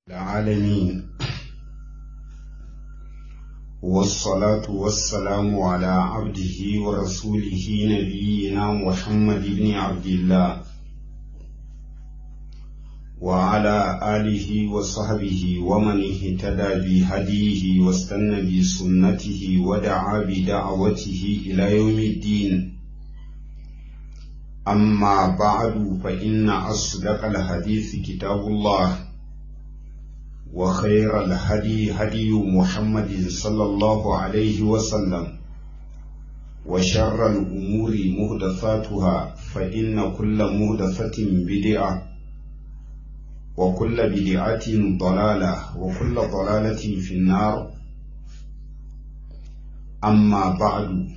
العالمين والصلاة والسلام على عبده ورسوله نبينا محمد بن عبد الله وعلى آله وصحبه ومن اهتدى بهديه واستنى بسنته ودعا بدعوته إلى يوم الدين أما بعد فإن أصدق الحديث كتاب الله وخير الهدي هدي محمد صلى الله عليه وسلم وشر الأمور مهدفاتها فإن كل مهدفة بدعة وكل بدعة ضلالة وكل ضلالة في النار أما بعد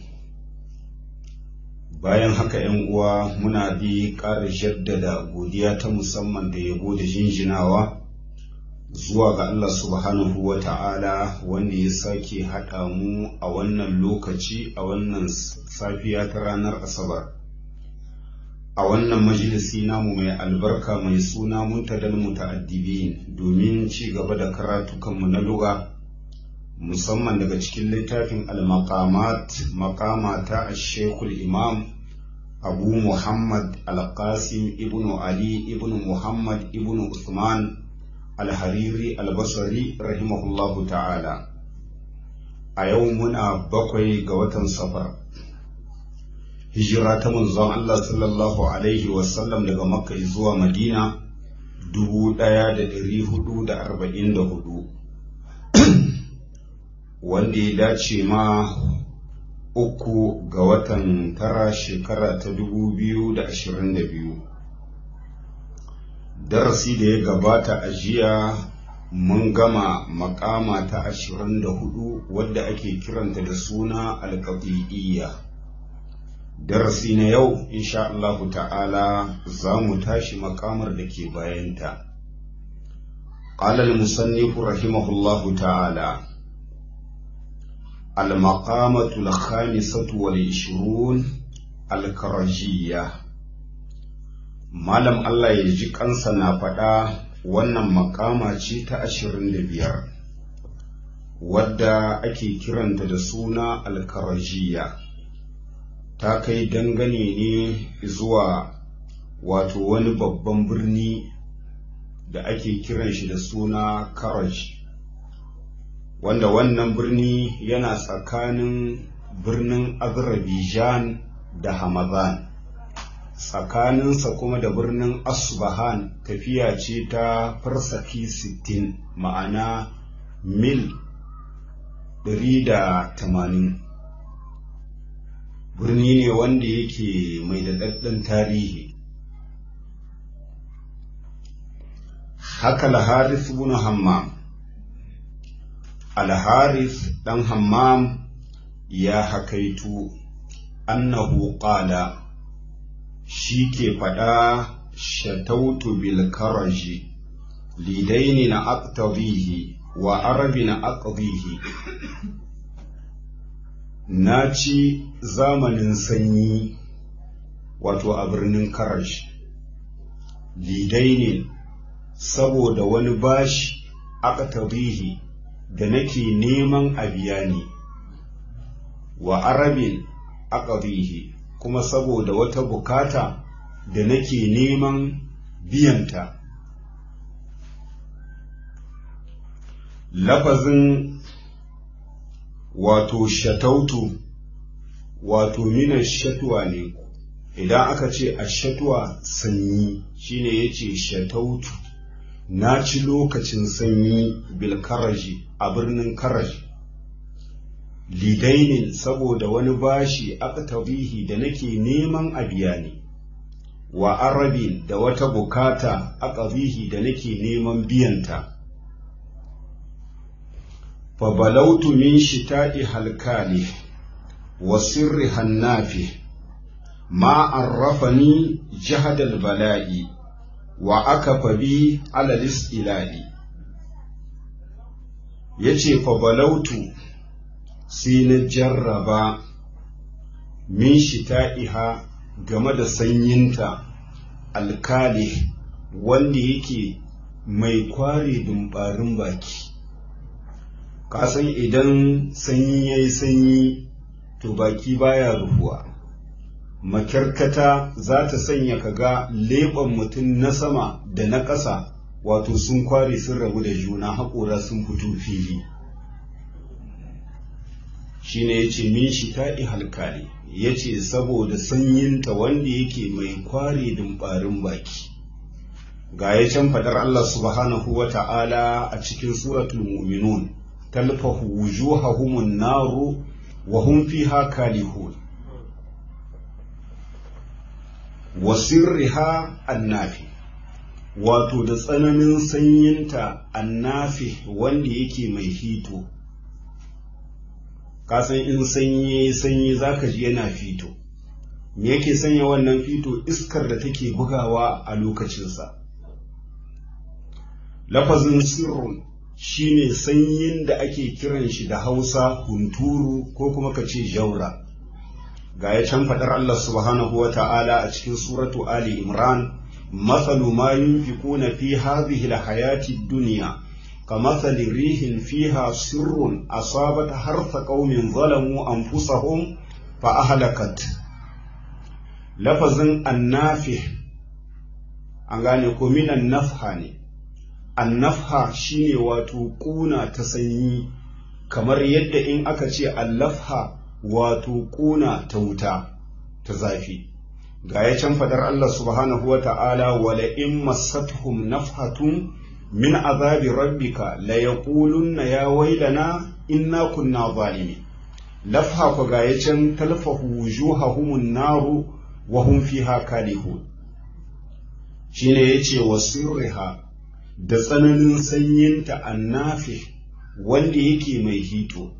bayan haka ‘yan uwa muna bi ƙara jaddada godiya ta musamman da yabo da jinjinawa zuwa ga Allah subhanahu wa ta'ala wanda ya sake haɗa mu a wannan lokaci a wannan safiya ta ranar asabar a wannan majalisi namu mai albarka mai suna muntadal muta'addibin domin ci gaba da karatukanmu na luga musamman daga cikin littafin al-maqamat maqama ta shekul imam abu muhammad al-qasim ibn ali ibn muhammad ibn usman al-hariri al-basri rahimahullahu ta'ala a yau muna bakwai ga watan safar hijira ta manzon Allah sallallahu alaihi wasallam daga makka zuwa madina dubu ɗaya da ɗari hudu da arba'in da hudu wanda ya dace ma uku ga watan tara shekara ta dubu biyu da ashirin da biyu darasi da ya gabata a jiya mun gama makama ta ashirin da hudu wadda ake kiranta da suna alkaɗi'iyya darasi na yau insha Allahu ta'ala za mu tashi makamar da ke bayanta قال المصنف رحمه الله تعالى المقامة الخامسة والعشرون الكرجية Malam Allah ya ji kansa na faɗa wannan makama ce ta ashirin da biyar wadda ake kiranta da suna alkarajiya ta kai dangane ne zuwa wato wani babban birni da ake kiran shi da suna karaj wanda wannan birni yana tsakanin birnin azerbaijan da hamadan tsakaninsa kuma da birnin asbahan tafiya ce ta farsaki 60 ma'ana mil 180 birni ne wanda yake mai daɗaɗɗen tarihi haka al-harith ibn hammam al-harith dan hammam ya hakaitu annahu qala shi ke faɗa shatautu bil karaji lidaini na aqtadihi wa arabi na aqdihi na ci zamanin sanyi wato a birnin karash lidaini saboda wani bashi aqtadihi da nake neman a biya ni wa arabin aqdihi kuma saboda wata bukata da nake neman biyanta lafazin wato shatautu wato minan shatuwa ne idan aka ce a shatuwa sanyi shine yace shatautu na ci lokacin sanyi bil karaji a birnin karaji lidainin saboda wani bashi aqtabihi da nake neman a biya ni wa arabin da wata bukata aqabihi da nake neman biyanta fa balautu min shita'i halkali wa sirri hannafi ma arrafani jahadal bala'i wa akafa bi ala ila'i yace fa balautu sai na jarraba min shita'iha game da sanyinta alkali wanda yake mai kware dumbarin baki kasan idan sanyi ya yi sanyi to baki baya rufuwa makyarkata za ta sanya kaga leɓen mutum na sama da na ƙasa wato sun kware sun rabu da juna haƙora sun fito fili shi ne ya ce min shi ta'i halkali ya ce saboda sanyinta wanda yake mai kware dumbarin baki ga ya can faɗar Allah subhanahu wa ta'ala a cikin suratul mu'minun talfahu wujuhahumun naru wa hum fiha kalihun wa sirriha annafi wato da tsananin sanyinta annafi wanda yake mai hito kasan in sanyi sanyi zaka ji yana fito me yake sanya wannan fito iskar da take bugawa a lokacinsa lafazin sirrun shine sanyin da ake kiran shi da hausa hunturu ko kuma ka ce jaura ga ya can faɗar Allah subhanahu wa ta'ala a cikin suratu Ali Imran mathalu ma yunfiquna fi hadhihi al-hayati ad-dunya kamathali rihin fiha sirrun asabat harfa qaumin zalamu anfusahum fa ahlakat lafazin annafi an gane ko minan nafha ne annafha shine wato kuna ta sanyi kamar yadda in aka ce allafha wato kuna ta wuta ta zafi ga ya can fadar Allah subhanahu wa ta'ala wala in massatuhum nafhatun min azabi rabbika la yaqulunna ya wailana inna kunna zalimin lafha ko ga ya can talfahu wujuhahumun naru wa hum fiha kalihun shine yace wasirriha da tsananin sanyinta annafi wanda yake mai hito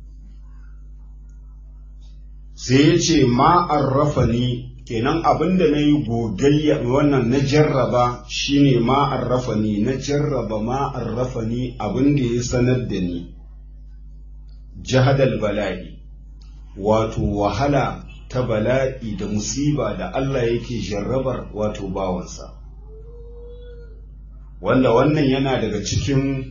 sai ya ce ma'arrafa ni kenan abinda na yi gogayya wannan na jarraba shine ma'arrafa ni na jarraba ma'arrafa ni abinda ya sanar da ni jahadal bala'i wato wahala ta bala'i da musiba da Allah yake jarrabar wato bawansa wanda wannan yana daga cikin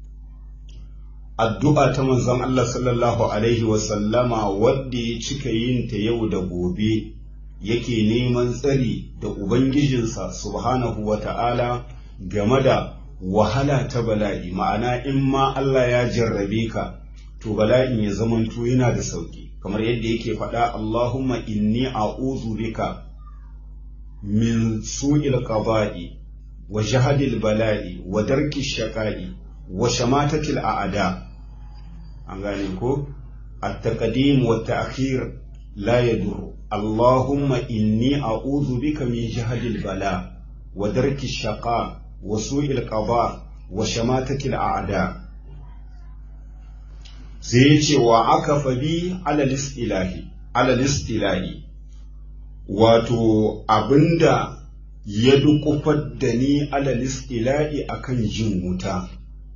addu'a ta manzon Allah sallallahu Alaihi wasallama wadda ya cika yin ta yau da gobe yake neman tsari da Ubangijinsa subhanahu wa ta'ala game da wahala ta bala'i ma'ana in ma Allah ya jarrabe ka to bala'in ya zamanto yana da sauki kamar yadda yake faɗa Allahumma inni a'udhu bika min su'il qada'i wa jahadil bala'i wa darki shaqa'i wa shamatatil a'da an gane ko at-taqdim wa ta'khir la yadur Allahumma inni a'udhu bika min jahadil bala wa darki shaqa wa su'il qada wa shamatatil a'da sai ya ce wa aka fabi alal istilahi alal istilahi wato abinda ya dukufar da ni alal istilahi akan jin wuta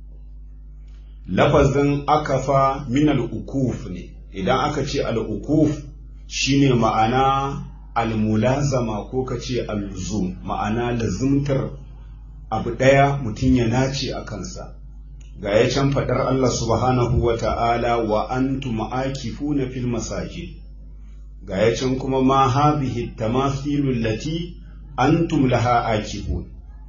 lafazin akafa min al'ukuf ne idan aka ce al'ukuf shine ma'ana almulazama ko ka ce alzum ma'ana lazimtar abu ɗaya mutum ya nace a kansa ga ya can faɗar Allah subhanahu wa ta'ala wa antum akifuna fil masajid ga ya can kuma ma hadhihi tamathilu allati antum laha akifun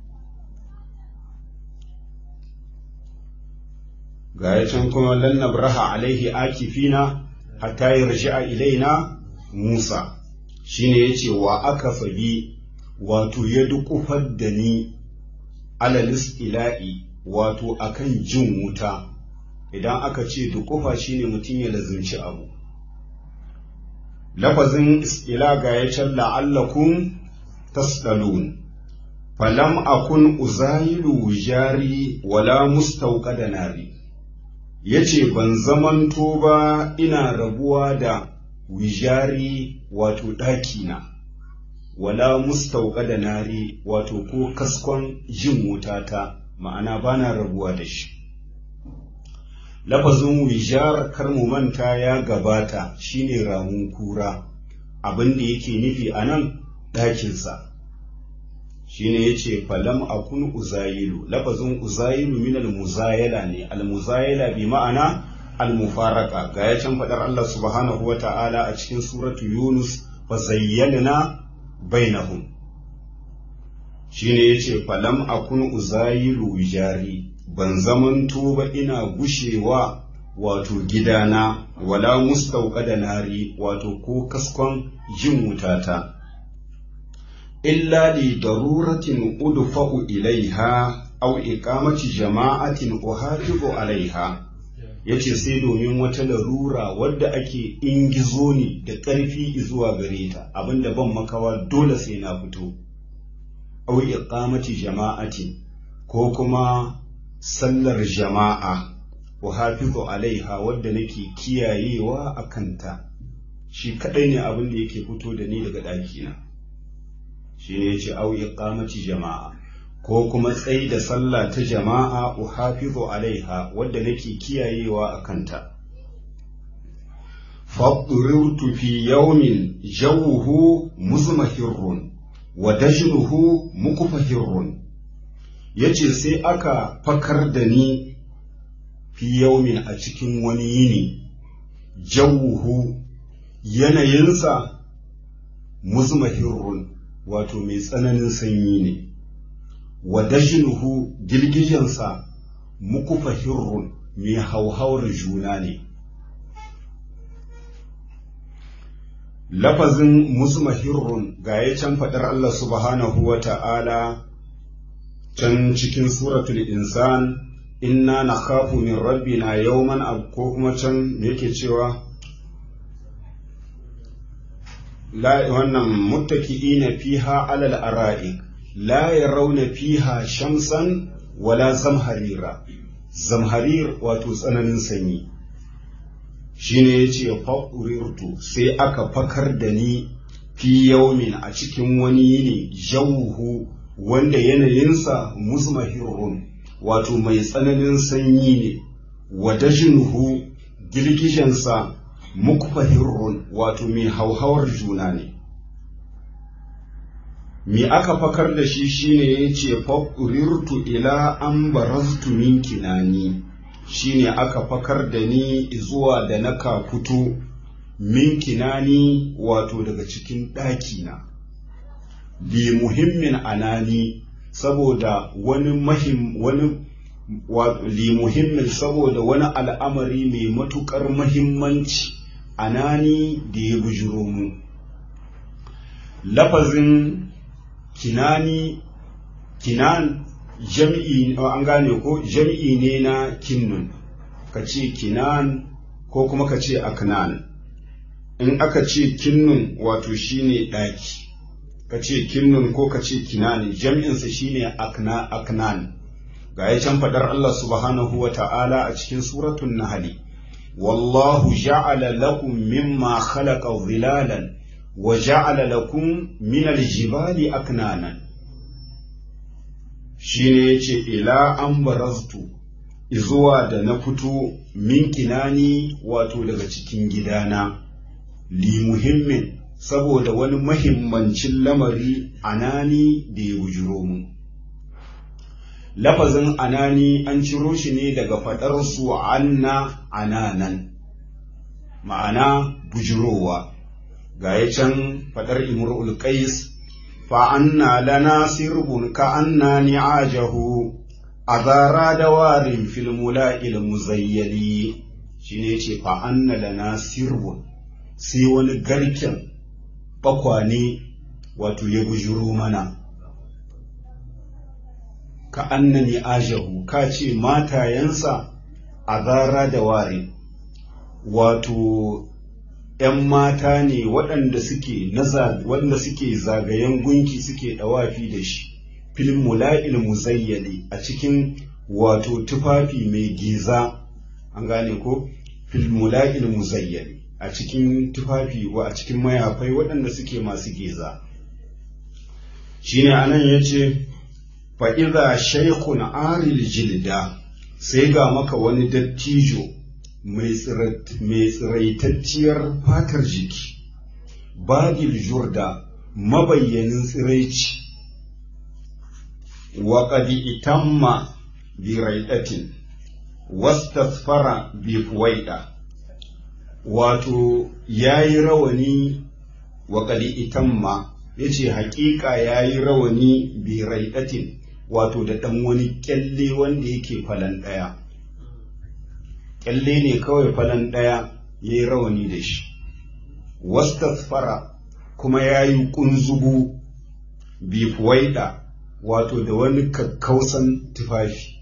ga ya can kuma lan nabraha alaihi akifina hatta yarji'a ilaina Musa shine yace wa aka fabi wato ya dukufar da ni alalis ila'i wato akan jin wuta idan aka ce dukufa shine mutum ya lazimci abu lafazin ila ga ya can la'allakum tasdalun falam akun uzailu jari wala mustauqada nari yace ban zamanto ba ina rabuwa da wijari wato ɗakina wala mustauqada nari wato ko kaskon jin wutata ma'ana bana rabuwa da shi lafazin wijar kar mu manta ya gabata shine ramun kura abin da yake nufi a nan ɗakinsa shine yace falam akun uzayilu lafazin uzayilu min almuzayala ne almuzayala bi ma'ana almufaraka ga ya can fadar Allah subhanahu wata'ala a cikin suratu yunus fa zayyana bainahum shine yace falam akun uzayilu wijari ban zamanto ba ina gushewa wato gidana wala mustauka nari wato ko kaskon jin wutata illa li daruratin udfa'u ilaiha aw iqamati jama'atin uhafizu alaiha yace sai domin wata larura wadda ake ingizo ni da ƙarfi zuwa gare ta abinda ban makawa dole sai na fito aw iqamati jama'atin ko kuma sallar jama'a uhafizu alaiha wadda nake kiyayewa a kanta shi kadai ne abin da yake fito da ni daga ɗakina shi ne ce au iqamati jama'a ko kuma tsayi da sallah ta jama'a uhafizu alaiha wadda nake kiyayewa a kanta fadurtu fi yawmin jawuhu muzmahirrun wa dajnuhu mukfahirrun yace sai aka fakar da ni fi yaumin a cikin wani yini jawuhu yanayinsa muzmahirrun wato mai tsananin sanyi ne wa dajnuhu girgijensa mukufahirrun mai hauhawar juna ne lafazin muzmahirrun ga ya can faɗar Allah subhanahu wa ta'ala can cikin suratul insan inna na khafu min rabbina yawman ko kuma can me yake cewa la wannan muttaki'ina fiha alal ara'i la yarawna fiha shamsan wala zamharira zamharir wato tsananin sanyi shine yace fa'urirtu sai aka fakar da ni fi yaumin a cikin wani yini jawuhu wanda yanayinsa muzmahirun wato mai tsananin sanyi ne wa dajinhu girgijensa mukfahirun wato mai hauhawar juna ne me aka fakar da shi shine yace fa'urirtu ila an baraztu min kinani shine aka fakar da ni zuwa da naka fito min kinani wato daga cikin ɗakina bi muhimmin anani saboda wani mahim wani li muhimmin saboda wani al'amari mai matuƙar mahimmanci anani da ya bujiro mu lafazin kinani kinan jam'i an gane ko jam'i ne na kinnun ka ce kinan ko kuma ka ce aknan in aka ce kinnun wato shine ɗaki ka ce kinnun ko ka ce kinani jam'insa shine akna aknan ga ya can faɗar Allah subhanahu wa ta'ala a cikin suratun nahali wallahu ja'ala lakum mimma khalaqa zilalan wa ja'ala lakum min aljibali aknanan shine yace ila an baraztu izuwa da na fito min kinani wato daga cikin gidana li muhimmin saboda wani mahimmancin lamari anani da ya bujiro mu lafazin anani an ciro shi ne daga faɗar su anna ananan ma'ana bujirowa ga ya can faɗar imrul qais fa anna lana sirbun ka anna ni'ajahu azara da warin fil mula'il muzayyali shine ce fa anna lana sirbun sai wani garken bakwane wato ya bujiro mana ka annani ajahu ka ce matayensa a zara da ware wato ‘yan mata ne waɗanda suke waɗanda suke zagayen gunki suke ɗawafi da shi filin mula'il muzayyali a cikin wato tufafi mai giza an gane ko filin mula'il muzayyali a cikin tufafi wa a cikin mayafai waɗanda suke masu giza shine anan ya ce fa'iza shaikun aril jilda sai ga maka wani dattijo mai tsiraitacciyar fatar jiki bagil jurda mabayyanin tsiraici wa qad itamma bi raidatin wastasfara bi fuwaida wato yayi rawani wa qad itamma yace haƙiƙa yayi rawani bi raidatin wato da dan wani kyalle wanda yake falan daya kyalle ne kawai falan daya yayi rawani da shi wastasfara kuma yayi kunzugu bi fuwaida wato da wani kakkausan tufafi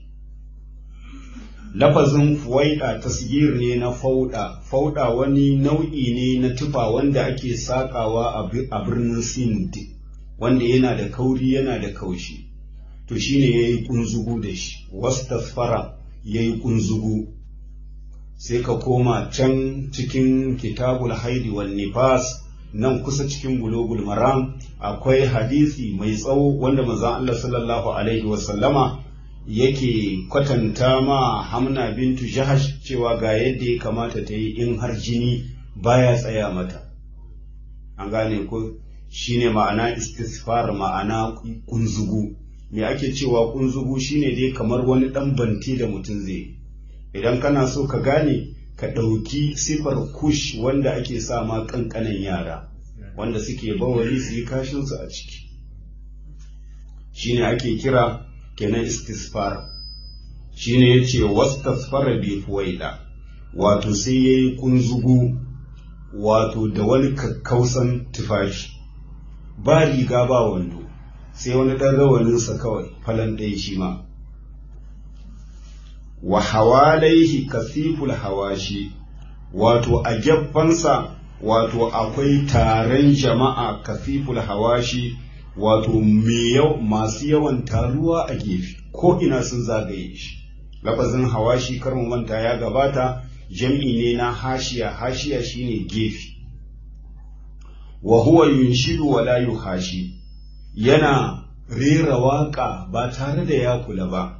lafazin fuwaida tasgir ne na fauda fauda wani nau'i ne na tufa wanda ake sakawa a birnin sind wanda yana da kauri yana da kaushi to shine yayi kunzugu da shi wastasfara yayi kunzugu sai ka koma can cikin kitabul haidi wan nifas nan kusa cikin bulogul maram akwai hadisi mai tsawo wanda manzon Allah sallallahu alaihi wasallama yake kwatanta ma hamna bintu jahash cewa ga yadda ya kamata ta yi in har jini baya tsaya mata an gane ko shine ma'ana istisfar ma'ana kunzugu me ake cewa kunzugu shine dai kamar wani dan banti da mutum zai idan kana so ka gane ka ɗauki sifar kush wanda ake sa ma ƙanƙanan yara wanda suke bawali su yi kashinsu a ciki shine ake kira kenan istisfar shine ya ce wastasfara bi fuwaida wato sai ya yi kunzugu wato da wani kakkausan tufafi ba riga ba wando sai wani ɗan rawaninsa kawai falon ɗaya shi ma wa hawalaihi kasiful hawashi wato a geffansa wato akwai taron jama'a kasiful hawashi wato masu yawan taruwa a gefe ko ina sun zagaye shi lafazin hawashi kar mu manta ya gabata jam'i ne na hashiya hashiya shine gefe wa huwa yunshidu wa la yuhashi yana rera waka ba tare da ya kula ba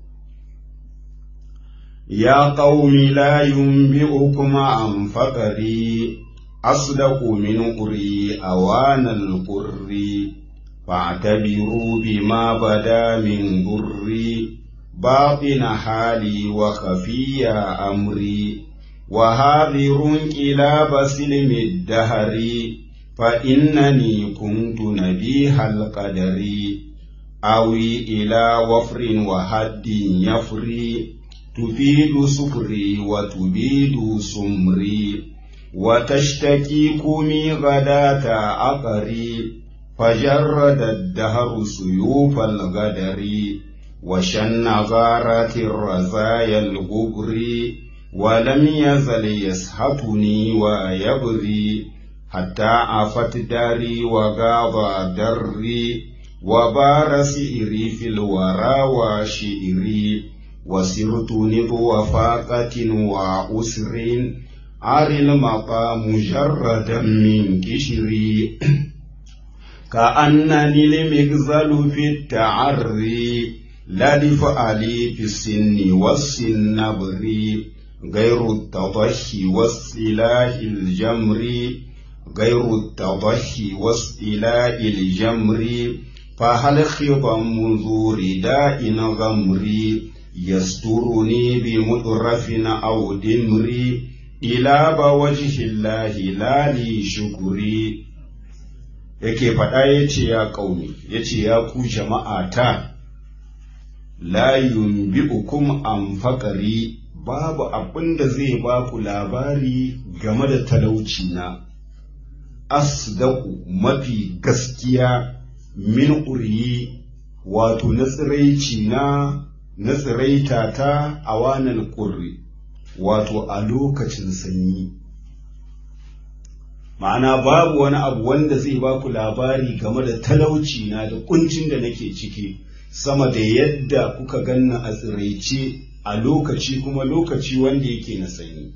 يا قوم لا ينبئكم عن فقري أصدق من قري أوان القر فاعتبروا بما بدا من ضري باطن حالي وخفي أمري وهاذر كلاب سلم الدهر فإنني كنت نبيه القدر أوي إلى وفر وحد يفري تفيد سفري وتبيد سمري وتشتكي كومي غداة عقري فجرد الدهر سيوف الغدر وشن غارات الرزايا الغبر ولم يزل يسحتني ويبري حتى عفت داري وغاب دري وبار سئري في الورى وشئري وسرت نبو فاقة وأسر عر المقام مجردا من كشري كأنني المغزل في التعري لا لفعلي في السن والسنبر غير التضحي والسلاح الجمر غير التضحي واستيلاء الجمر فهل خضم ذو رداء غمري يسترني بمطرف أو دمري إلى بوجه الله لا لي شكري yake faɗa ya ce ya ƙauni ya ce ya ku jama'ata la yunbi'ukum an faƙari babu abin da zai ba ku labari game da talauci na asdaku mafi gaskiya min uriyi wato na tsiraici na na tsiraita ta a wanan ƙurri wato a lokacin sanyi ma'ana babu wani abu wanda zai ba ku labari game da talauci na da kuncin da nake ciki sama da yadda kuka ganna a tsiraice a lokaci kuma lokaci wanda yake na sanyi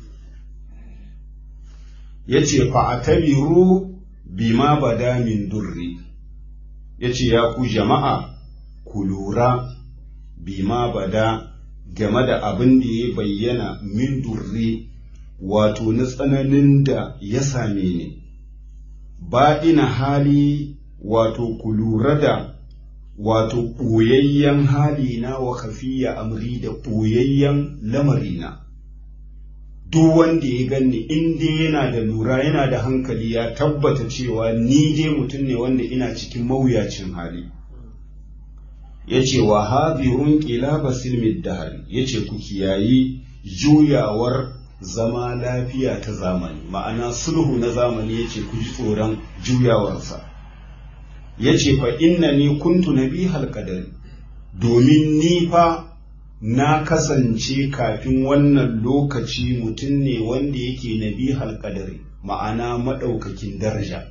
ya ce fa'atabiru bima bada min durri ya ce ya ku jama'a ku lura bima bada game da abin da ya bayyana min durri wato na tsananin da ya same ni ba ina hali wato ku lura da wato ɓoyayyen halina wa kafiya amri da ɓoyayyen lamarina duk wanda ya ganni in dai yana da lura yana da hankali ya tabbata cewa ni dai mutum ne wanda ina cikin mawuyacin hali ya ce wa hadirun ƙila basilmid dahari ya ce ku kiyayi juyawar zama lafiya ta zamani ma'ana sulhu na zamani ya ce ku ji tsoron juyawarsa ya ce fa inna ni kuntu na bi halkadari domin ni fa na kasance kafin wannan lokaci mutum ne wanda yake na bi halkadari ma'ana maɗaukakin daraja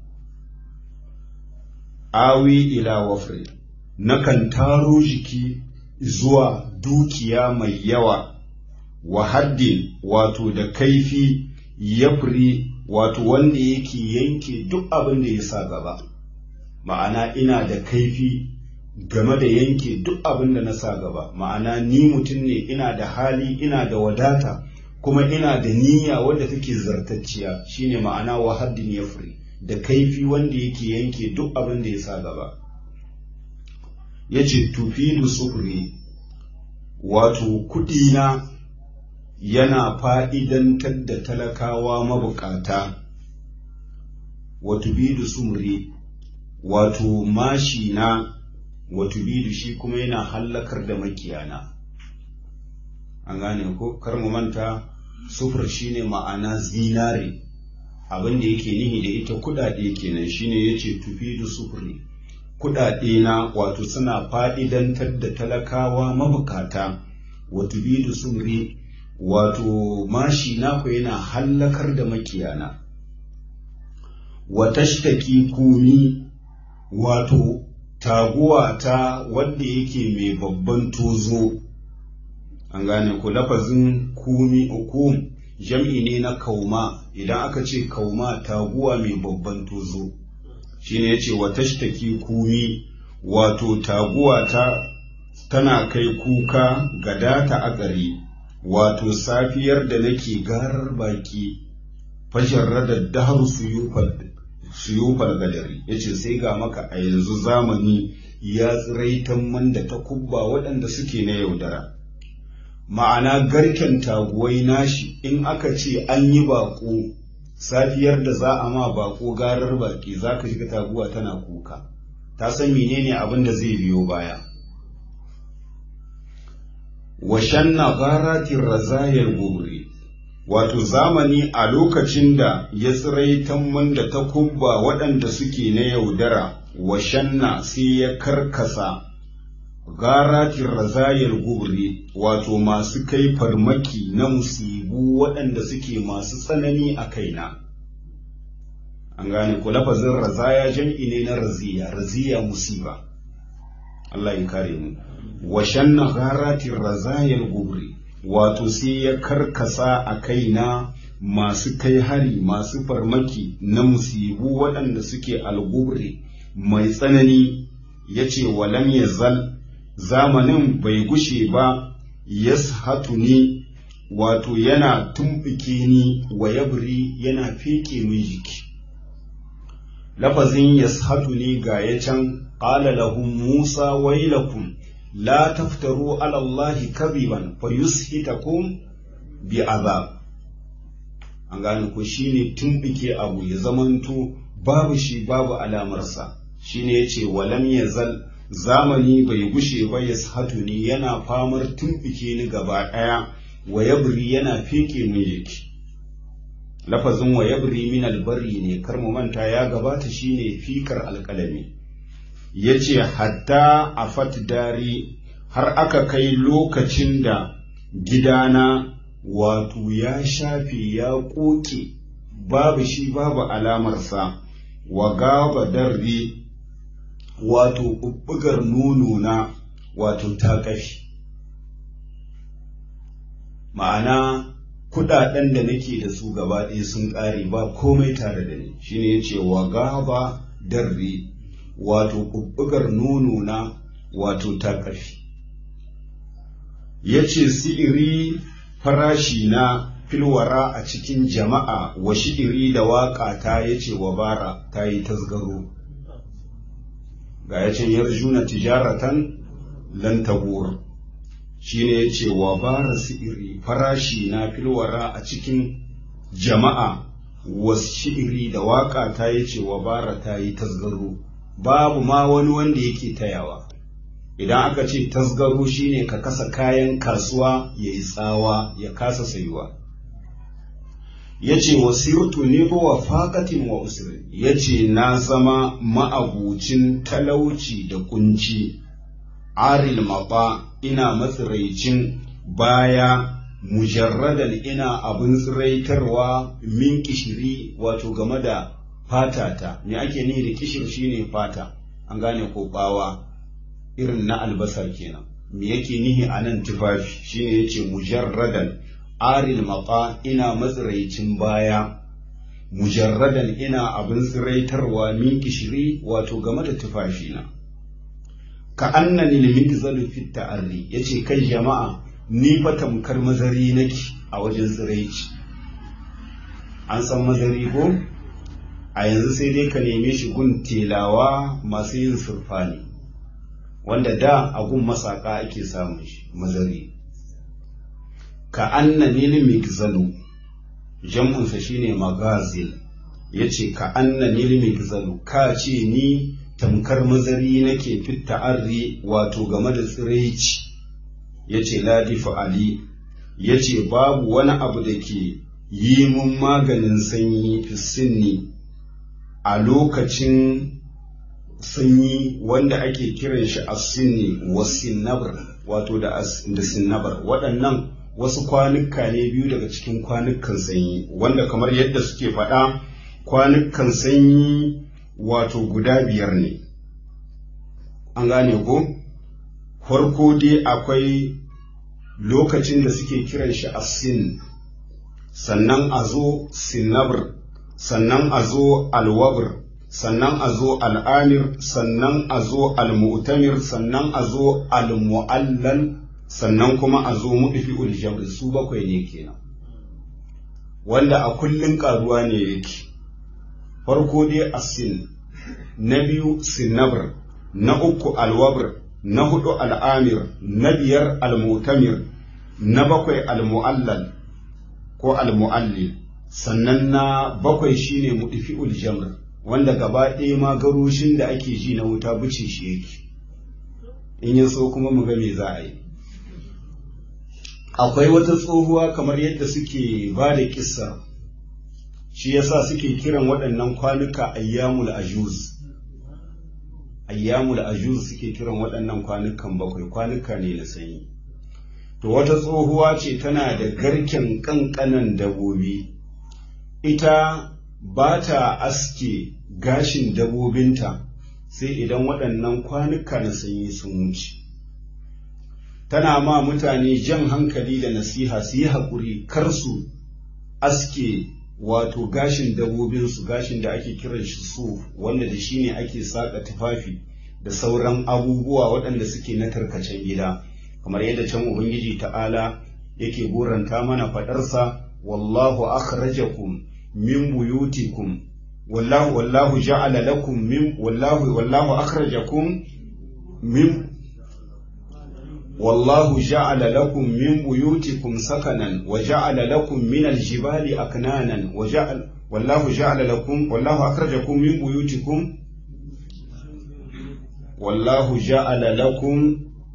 awi ila wafri nakan taro jiki zuwa dukiya mai yawa wa haddin wato da kaifi yafri wato wanda yake yanke duk abin da ya sa gaba ma'ana ina da kaifi game da yanke duk abin da na sa gaba ma'ana ni mutum ne ina da hali ina da wadata kuma ina da niyya wanda take zartacciya shine ma'ana wa haddin yafri da kaifi wanda yake yanke duk abin da ya sa gaba ya ce tufilu sufuri wato kuɗina yana fa'idantar da talakawa mabukata wato bidu sumri wato mashina wato bidu shi kuma yana hallakar da makiyana an gane ko kar mu manta sufur shine ma'ana zinare abin da yake nihi da ita kudade kenan shine yace tufidu sufuri kudade na wato suna fa'idantar da talakawa mabukata wato bidu sumri wato mashi naku yana hallakar da makiyana wa tashtaki kumi wato taguwa ta wanda yake mai babban tozo an gane ku lafazin kumi ukum jam'i ne na kauma idan aka ce kauma taguwa mai babban tozo shine yace wa tashtaki kumi wato taguwa ta tana kai kuka ga data a gari wato safiyar da nake garar baki fashin da dahar suyufar gadari ya ce sai ga maka a yanzu zamani ya tsiraitan man da ta kubba waɗanda suke na yaudara ma'ana garken taguwai nashi in aka ce an yi baƙo safiyar da za a ma baƙo garar baki za ka shiga taguwa tana kuka ta san menene abin da zai biyo baya wa shanna gharatin razayar gumri wato zamani a lokacin da ya tsiraitan man da ta kubba waɗanda suke na yaudara wa shanna sai ya karkasa garatin razayar gubri wato masu kai farmaki na musibu waɗanda suke masu tsanani a kaina an gane ku lafazin razaya jam'i ne na raziya raziya musiba Allah ya kare mu wa shanna garatin razayar gubri wato sai ya karkasa a kaina masu kai hari masu farmaki na musibu waɗanda suke algubre mai tsanani ya ce walam ya zal zamanin bai gushe ba yashatu ni wato yana tumɓuke ni wa yabri yana feke min jiki lafazin yashatu ni ga ya can ƙala lahum musa wailakum la taftaru ala allahi kadiban fa yushitakum bi azab an gane ko shine tumɓuke abu ya zamanto babu shi babu alamarsa shine yace walam yazal zamani bai gushe ba ya ni yana famar tumɓuke ni gaba ɗaya wa yabri yana feke min jiki lafazin wa yabri min albari ne kar mu manta ya gabata shine fikar alƙalami yace hatta afat dari har aka kai lokacin da gidana wato ya shafe ya ƙoƙe babu shi babu alamarsa wa gaba darri wato ɓuɓɓugar nono na wato ta ƙafi ma'ana kuɗaɗen da nake da su gaba ɗaya sun ƙare ba komai tare da ni shine yace wa gaba darri wato ɓuɓɓugar nono na wato ta ƙafi yace si'iri farashi na filwara a cikin jama'a wa shi'iri da waƙa ta yace wa bara ta yi tasgaro ga ya ce yarjuna tijaratan lan tabur shine yace wa bara si'iri farashi na filwara a cikin jama'a washi'iri da waka ta yace wa bara ta yi tasgaro babu ma wani wanda yake tayawa idan aka ce tasgaro shine ka kasa kayan kasuwa ya yi tsawa ya kasa sayuwa ya ce wasirtu ne wa faƙatin wa usri ya ce na zama ma'abucin talauci da kunci aril maɓa ina matsiraicin baya mujarradan ina abin tsiraitarwa min kishiri wato game da fatata me ake nihi da kishir shine fata an gane ko bawa irin na albasa kenan me yake nihi a nan tufafi shine yace mujarradan aril maqa ina matsiraicin baya mujarradan ina abin tsiraitarwa min kishiri wato game da tufafina ka annani limigzalu fit ta'arri yace kai jama'a ni fa tamkar mazari nake a wajen tsiraici an san mazari ko a yanzu sai dai ka neme shi gun telawa masu yin surfani wanda da a gun masaka ake samun shi mazari ka anna nil migzalu jam'unsa shine magazil yace ka anna nil migzalu ka ce ni tamkar mazari nake fit ta'arri wato game da tsiraici yace ladi fa'ali yace babu wani abu da ke yi mun maganin sanyi fisinni a lokacin sanyi wanda ake kiran shi asinni wa sinnabar wato da sinnabar waɗannan wasu kwanuka ne biyu daga cikin kwanukan sanyi wanda kamar yadda suke faɗa kwanukan sanyi wato guda biyar ne an gane ko farko dai akwai lokacin da suke kiran shi asin sannan a zo sinnabar sannan a zo alwabr sannan a zo al'amir sannan a zo almu'tamir sannan a zo almu'allal sannan kuma a zo muɗifi uljabr su bakwai ne kenan wanda a kullum ƙaruwa ne yake farko dai asin na biyu sinabr na uku alwabr na hudu al'amir na biyar almu'tamir na bakwai almu'allal ko almu'allil sannan na bakwai shine muɗifi'ul jamr wanda gaba ɗaya ma garushin da ake ji na wuta buce shi yake in ya so kuma mu ga me za a yi akwai wata tsohuwa kamar yadda suke ba da kissa shi yasa suke kiran waɗannan kwanuka ayyamul ajuz ayyamul ajuz suke kiran waɗannan kwanukan bakwai kwanuka ne na sanyi to wata tsohuwa ce tana da garken ƙanƙanan dabobi ita ba ta aske gashin dabobinta sai idan waɗannan kwanuka na sanyi sun wuce tana ma mutane jan hankali da nasiha su yi haƙuri kar su aske wato gashin dabobinsu gashin da ake kiran shi su wanda da shi ne ake saƙa tufafi da sauran abubuwa waɗanda suke na tarkacen gida kamar yadda can ubangiji ta'ala yake goranta mana faɗarsa wallahu akhrajakum min buyutikum wallahu wallahu ja'ala lakum min wallahu wallahu akhrajakum min والله جعل لكم من بيوتكم سكنا وجعل لكم من الجبال أكنانا وجعل والله جعل لكم والله أخرجكم من بيوتكم والله جعل لكم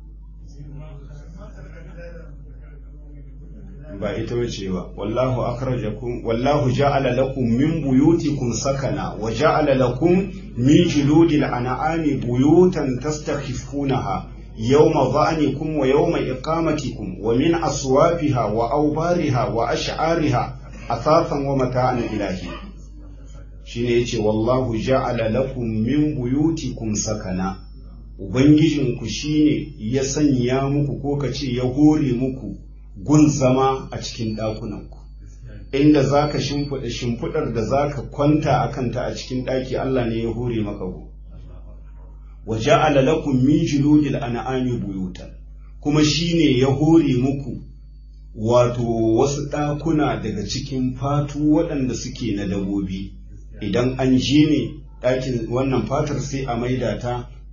ba ita wace ba wallahu akhrajakum wallahu ja'ala lakum min buyutikum sakana wa ja'ala lakum min juludil an'ami buyutan tastakhifunaha يوم ظعنكم ويوم إقامتكم ومن أصوافها وأوبارها وأشعارها أثاثا ومتاعا إلهي shine yace wallahu ja'ala lakum min buyutikum sakana ubangijinku shine ya sanya muku ko kace ya hore muku gun zama a cikin ɗakunanku inda zaka shimfiɗa shimfiɗar da zaka kwanta a kanta a cikin ɗaki Allah ne ya hore maka ku wa ja'ala lakum min juludil an'ami buyutan kuma shine ya hore muku wato wasu ɗakuna daga cikin fatu waɗanda suke na dabobi idan an je ne ɗakin wannan fatar sai a maida ta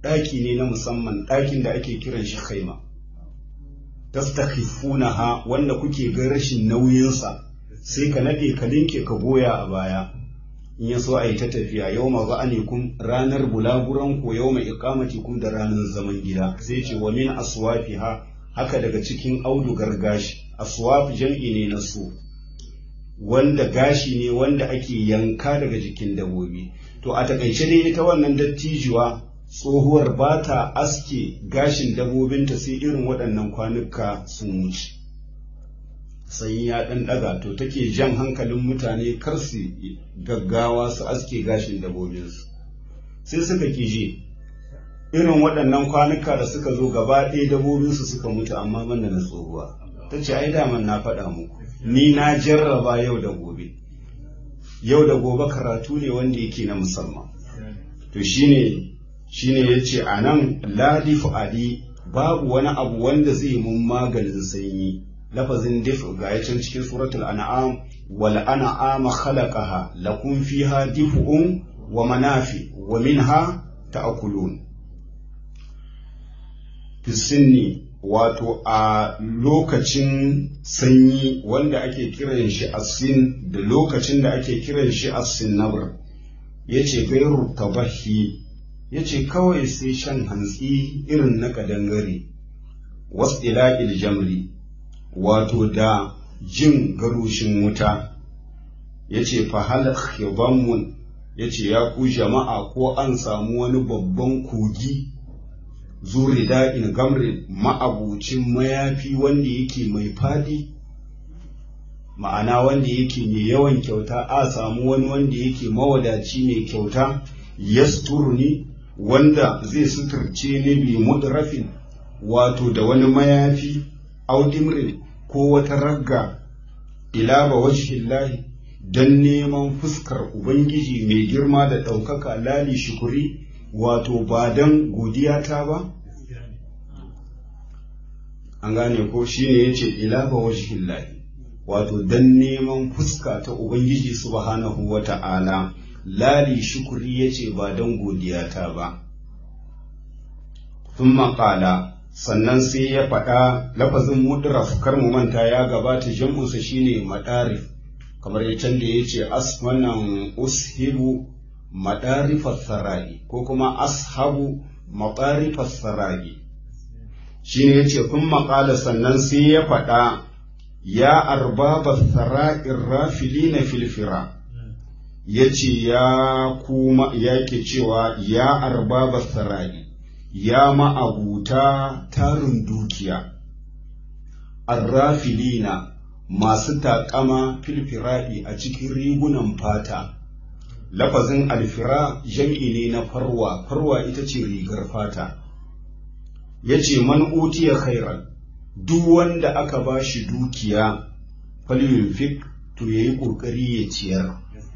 ɗaki ne na musamman ɗakin da ake kiran shi khaima tastakhifunaha wanda kuke ga rashin nauyinsa sai ka nade ka linke ka goya a baya in ya so a yi ta tafiya yau ma ba ne kun ranar bulaguran ko yau mai ikamati kun da ranar zaman gida sai ce wa min aswafiha haka daga cikin audugar gashi aswaf jam'i ne na su wanda gashi ne wanda ake yanka daga jikin dabobi to a takaice dai ita wannan dattijuwa tsohuwar ba ta aske gashin dabobinta sai irin waɗannan kwanuka sun wuce sai ya ɗan ɗaga to take jan hankalin mutane kar su gaggawa su aske gashin dabobinsu sai suka kije irin waɗannan kwanuka da suka zo gaba ɗaya dabobinsu suka mutu amma banda na tsohuwa ta ce ai daman na faɗa muku ni na jarraba yau da gobe yau da gobe karatu ne wanda yake na musamman to shine shine yace anan ladifu ali babu wani abu wanda zai mun maganin sanyi lafazin dif ga yacin cikin suratul an'am wal an'ama khalaqaha lakum fiha dif'un wa manafi wa minha ta'kulun fi sinni wato a lokacin sanyi wanda ake kiran shi asin da lokacin da ake kiran shi asinnabar ya ce gairu tabahi ya ce kawai sai shan hantsi irin na kadangare wasu ila'il jamri wato da jin garushin wuta ya ce fahal khibanmun ya ce ya ku jama'a ko an samu wani babban kogi zuri da'in gamrin ma'abucin mayafi wanda yake mai fadi ma'ana wanda yake mai yawan kyauta a samu wani wanda yake mawadaci mai kyauta yasturni wanda zai suturce ni bi mudrafin wato da wani mayafi audimrin ko wata ragga ila ba wajhillahi don neman fuskar ubangiji mai girma da ɗaukaka lali shukuri wato ba don godiya ta ba an gane ko shine yace ila ba wajhillahi wato don neman fuska ta ubangiji subhanahu wata'ala lali shukuri yace ba don godiya ta ba thumma qala sannan sai ya faɗa lafazin mudraf kar mu manta ya gabata jam'unsa shine madarif kamar ya can da ya ce as wannan ushibu madarifar sarai ko kuma ashabu madarifar sarai shine ya ce kun maƙala sannan sai ya faɗa ya arbaba sara'in rafili na filfira ya ce ya kuma ya ke cewa ya arbaba sarai ya ma'abuta tarin dukiya arrafilina masu taƙama filfira'i a cikin rigunan fata lafazin alfira jam'i ne na farwa farwa ita ce rigar fata ya ce man utiya khairan duk wanda aka ba shi dukiya falyunfik to ya yi ƙoƙari ya ciyar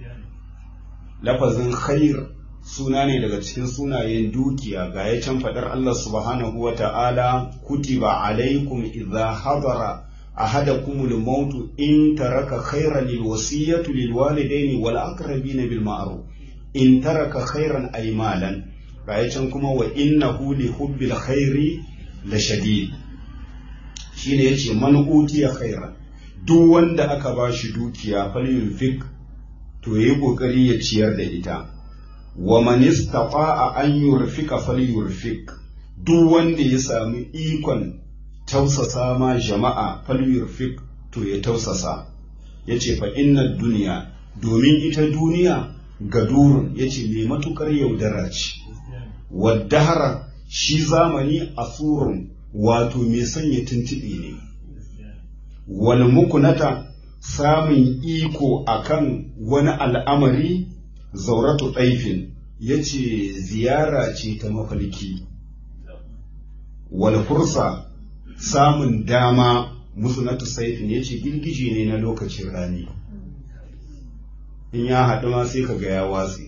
lafazin khair suna ne daga cikin sunayen dukiya ga ya can faɗar Allah subhanahu wa ta'ala kutiba alaikum idza hadara أحدكم الموت إن ترك خيرا الوصية للوالدين والأقربين بالمعروف إن ترك خيرا أي مالا رأيتكم وإنه لحب الخير لشديد shine yace man utiya khairan duk wanda aka ba shi dukiya falyunfik to yayi kokari ya ciyar da ita wa man istata'a an yurfika falyurfik duk wanda ya sami ikon tausasa ma jama'a falyurfik to ya tausasa ya ce fa inna duniya domin ita duniya gadurun ya ce mai matukar yaudara ce waddahara shi zamani asurun wato mai sanya tuntuɓe ne wal mukunata samun iko akan wani al'amari zauratu ɗaifin ya ce ziyara ce ta mafalki wal fursa samun dama musnatu saifin ya ce girgije ne na lokacin rani in ya haɗu ma sai ka ga ya watsi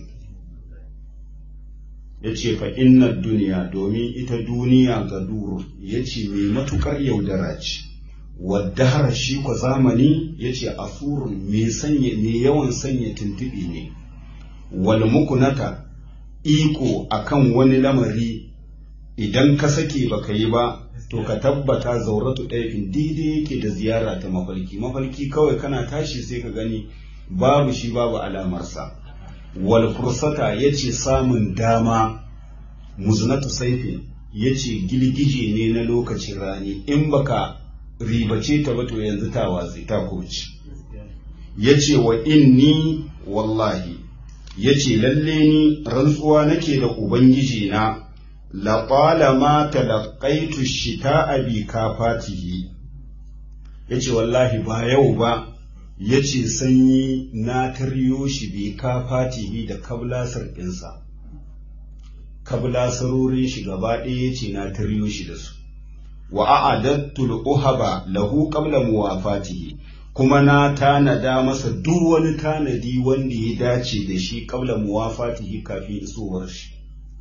ya ce fa inna duniya domin ita duniya ga duru ya ce mai matuƙar yaudara ce wadda shi kwa zamani ya ce afurun mai yawan sanya tuntuɓe ne wal mukunata iko akan wani lamari idan ka sake baka yi ba to ka tabbata zauratu ɗaifin daidai yake da ziyara ta mafarki mafarki kawai kana tashi sai ka gani babu shi babu alamarsa wal fursata yace samun dama muznatu saifin yace gilgije ne na lokacin rani in baka ribace ta ba to yanzu ta watsi ta koci yace wa inni wallahi yace lalle ni rantsuwa nake da ubangiji na laƙwalama talaƙaitu shita a bi kafatihi ya ce wallahi ba yau ba ya ce sanyi na taryo shi bi kafatihi da kablasar ɗinsa kablasarorin shi gaba ɗaya ya ce na taryo shi da su wa a'adattul uhaba lahu qabla muwafatihi kuma na tanada masa duk wani tanadi wanda ya dace da shi qabla muwafatihi kafin isowar shi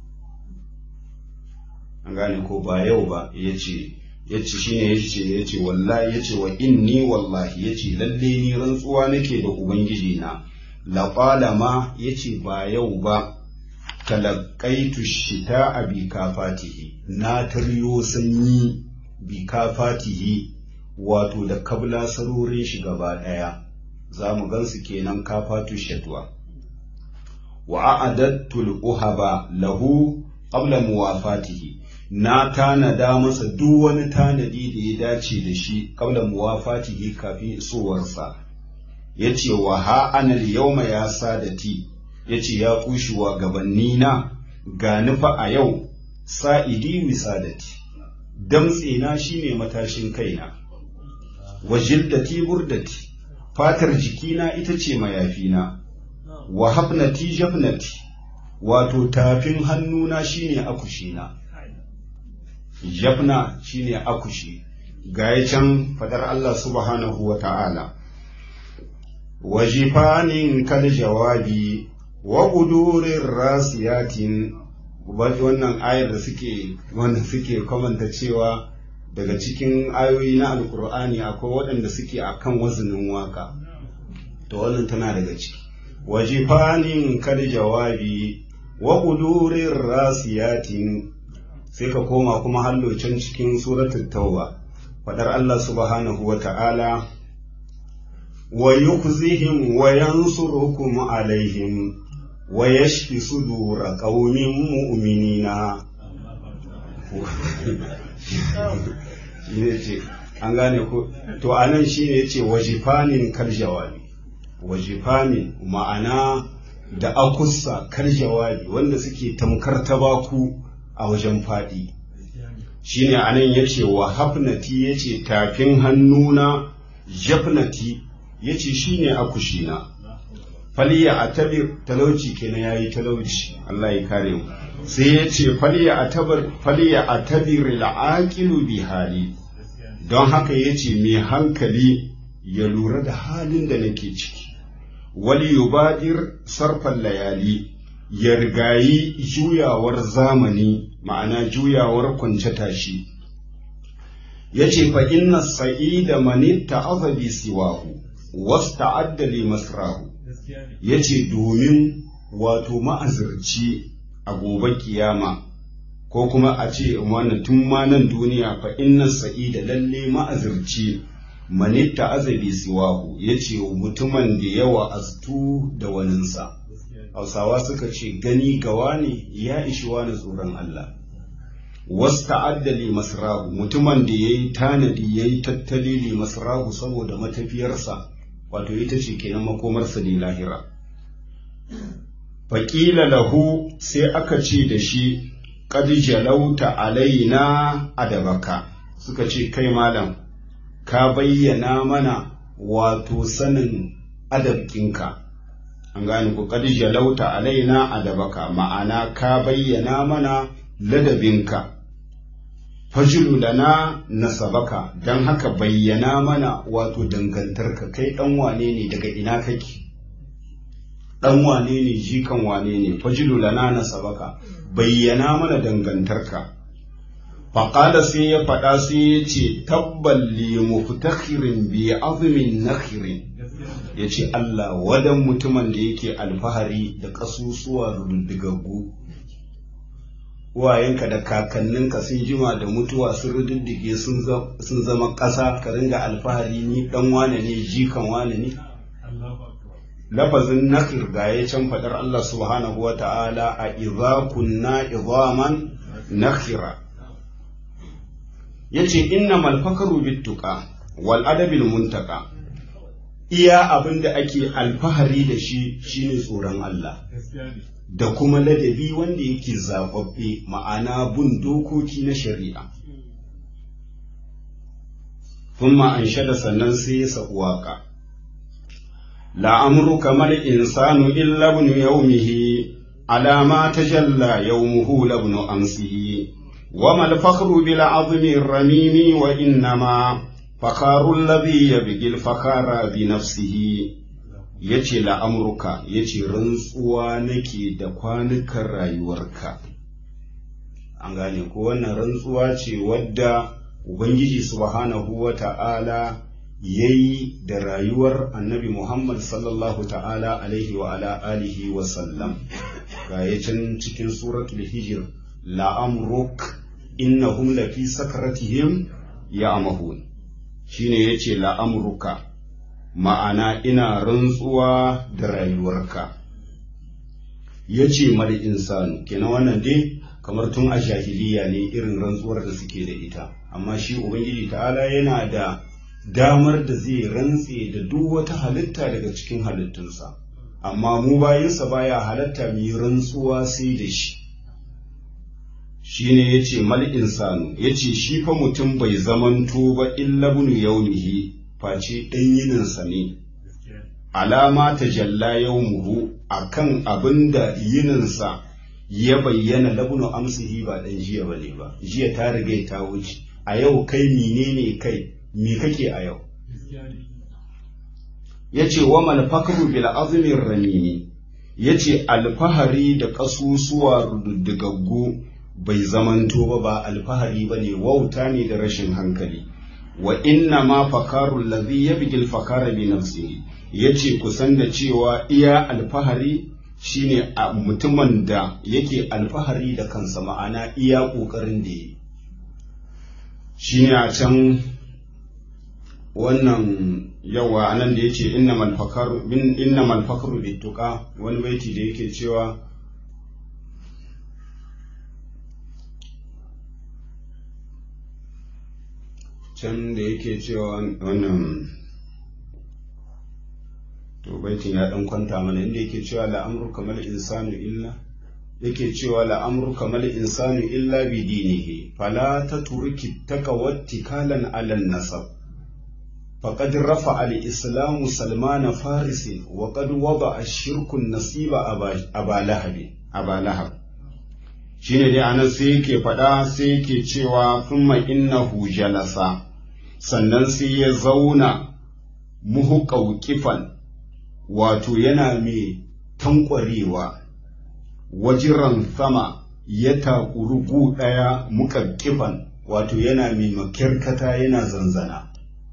an gane ko ba yau ba ya ce ya ce shine ya ce ya ce wallahi ya ce wa inni wallahi ya ce lalle ni rantsuwa nake da ubangiji na laƙwala ma ya ce ba yau ba talaƙaitu shita a bi kafatihi na taryo sanyi bi kafatihi wato da kabla sarorin shi gaba ɗaya za mu gansu kenan kafatu shatwa wa a'adattul uhaba lahu qabla muwafatihi na tanada masa duk wani tanadi da ya dace da shi kabla muwafatihi kafin isowarsa ya ce wa ha anal yauma ya sadati ya ce ya kushewa gabanni na ga nufa a yau sa'idi wisadati damtse na shine matashin kaina wa jildati burdati fatar jikina ita ce mayafina wa hafnati jafnati wato tafin hannuna shine akushina jafna shine akushi gaya can fadar Allah subhanahu wa ta'ala wa jifanin kal jawabi wa kudurin rasiyatin wannan ayar da suke wanda suke kamanta cewa daga cikin ayoyi na alkur'ani akwai waɗanda suke akan wazinin waka to wannan tana daga ciki wa jifanin kal jawabi wa kudurin rasiyatin sai ka koma kuma hallo can cikin suratul tauba fadar Allah subhanahu wa ta'ala wa yukzihim wa yansurukum alaihim wa yashfi sudura qaumin mu'minina shine ce an gane ko to anan shine yace wajifanin kal jawabi wajifanin ma'ana da akussa kal jawabi wanda suke tamkar tabaku a wajen faɗi shi ne a nan ya ce wa hafnati ya ce tafin hannuna jafnati ya ce shi ne akushina faliya a tabir talauci kenan ya yi talauci Allah ya kare mu sai ya ce faliya a tabir la'aƙilu bi hali don haka ya ce mai hankali ya lura da halin da nake ciki wali yubadir sarfan layali ya rigayi juyawar zamani ma'ana juyawar kwance tashi ya ce fa inna sa'ida mani ta'azabi siwahu wasu ta'addali masrahu ya ce domin wato ma'azirci a gobe kiyama ko kuma a ce wannan tun ma nan duniya fa inna sa'ida lalle ma'azirci mani ta'azabi siwahu ya ce mutumin da yawa astu da waninsa hausawa suka ce gani gawa ne ya ishi wani tsoron Allah wasu ta'addali masrahu mutumin da ya yi tanadi ya yi tattali li masrahu saboda matafiyarsa wato ita ce kenan makomarsa ne lahira faƙila lahu sai aka ce da shi qad jalauta alaina adabaka suka ce kai malam ka bayyana mana wato sanin adabkinka an gane ku qad jalauta alaina adabaka ma'ana ka bayyana mana ladabinka fajulu lana nasabaka dan haka bayyana mana wato dangantarka kai dan wane ne daga ina kake dan wane ne jikan wane ne fajulu lana nasabaka bayyana mana dangantarka faƙada sai ya faɗa sai ya ce tabbal li muftakhirin bi azmin nakhirin ya ce Allah wadan mutumin da yake alfahari da ƙasusuwa ruddigaggu uwayenka da kakanninka sun jima da mutuwa sun rududdige sun zama ƙasa ka ringa alfahari ni dan wane ne jikan wane ne lafazin nakir ga ya can faɗar Allah subhanahu wa ta'ala a idza kunna idhaman nakhira yace innamal fakaru bittuqa wal adabil muntaka iya abin da ake alfahari da shi shine tsoron Allah da kuma ladabi wanda yake zababbe ma'ana bin dokoki na shari'a thumma anshada sannan sai ya saku waka la'amruka mal insanu illa ibn yawmihi ala ma tajalla yawmuhu labn amsihi wa mal fakhru bil azmi ramimi wa innama fakharu alladhi yabghi al fakhara bi nafsihi yace la'amruka yace rantsuwa nake da kwanukan rayuwarka an gane ko wannan rantsuwa ce wadda ubangiji subhanahu wa ta'ala yayi da rayuwar annabi Muhammad sallallahu ta'ala alaihi wa ala alihi wa sallam ga can cikin suratul hijr la'amruk innahum lafi sakaratihim ya'mahun shine yace la'amruka ma'ana ina rantsuwa da rayuwarka yace mal insanu kenan wannan dai kamar tun a jahiliya ne irin rantsuwar da suke da ita amma shi ubangiji ta'ala yana da damar da zai rantse da duk wata halitta daga cikin halittunsa amma mu bayansa baya halatta mu yi rantsuwa sai da shi shine yace mal insanu yace shi fa mutum bai zamanto ba illa bunu yaumihi face dan yininsa ne alama ta jalla yaumuhu akan abinda yininsa ya bayyana labunu amsihi ba dan jiya bane ba jiya ta riga ta wuce a yau kai menene kai me kake a yau yace wa mal fakru bil azmi ramimi yace alfahari da kasusuwa rududdigaggu bai zamanto ba ba alfahari bane wauta ne da rashin hankali wa inna ma fakaru allazi yabgil fakara bi nafsihi yace kusan da cewa iya alfahari shine a mutumin da yake alfahari da kansa ma'ana iya ƙoƙarin da yi shine a can wannan yawa anan da yace innamal fakaru bin innamal fakru bittuqa wani baiti da yake cewa can da yake cewa wannan to baitin ya dan kwanta mana inda yake cewa la'amru kamal insanu illa yake cewa la'amru kamal insanu illa bi dinihi fala taturki takawattikalan ala nasab faqad rafa al islamu salman faris wa qad wada ash-shirku nasiba aba lahab aba lahab shine dai anan sai yake faɗa sai yake cewa thumma innahu jalasa sannan sai ya zauna muhu ƙauƙifan wato yana mai tankwarewa wajiran sama ya takuru gu ɗaya muƙaƙƙifan wato yana mai makirkata yana zanzana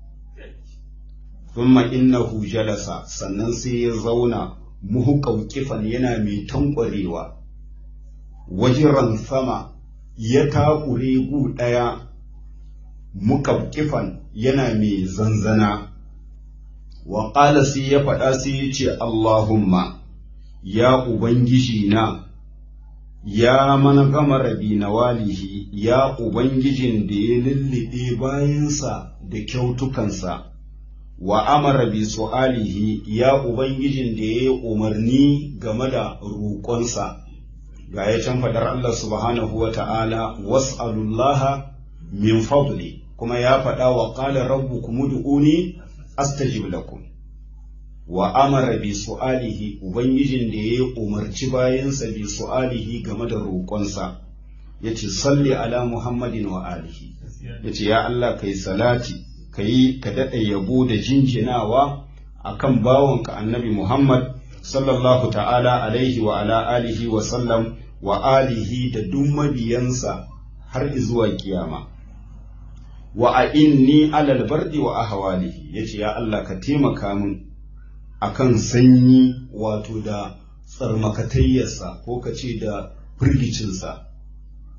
thumma innahu jalasa sannan sai ya zauna muhu ƙauƙifan yana mai tankwarewa wajiran sama ya takure gu ɗaya muƙaƙƙifan yana mai zanzana wa ƙala sai ya faɗa sai ya ce Allahumma ya Ubangiji na ya mana gama rabi na walihi ya Ubangijin da ya lullube bayansa da kyautukansa wa amara bi su'alihi ya Ubangijin da ya yi umarni game da roƙonsa ga ya can faɗar Allah subhanahu wa ta'ala was'alullaha min fadli kuma ya faɗa wa ƙala rabbukum ud'uni astajib lakum wa amara bi su'alihi ubangijin da ya umarci bayansa bi su'alihi game da roƙonsa yace salli ala muhammadin wa alihi yace ya Allah kai salati kai ka daɗa yabo da jinjinawa akan bawanka annabi muhammad sallallahu ta'ala alaihi wa ala alihi wa sallam wa alihi da duk mabiyansa har zuwa kiyama wa a inni alal bardi wa ahwalihi yace ya Allah ka taimaka min akan sanyi wato da tsarmakatayyarsa ko ka ce da firgicinsa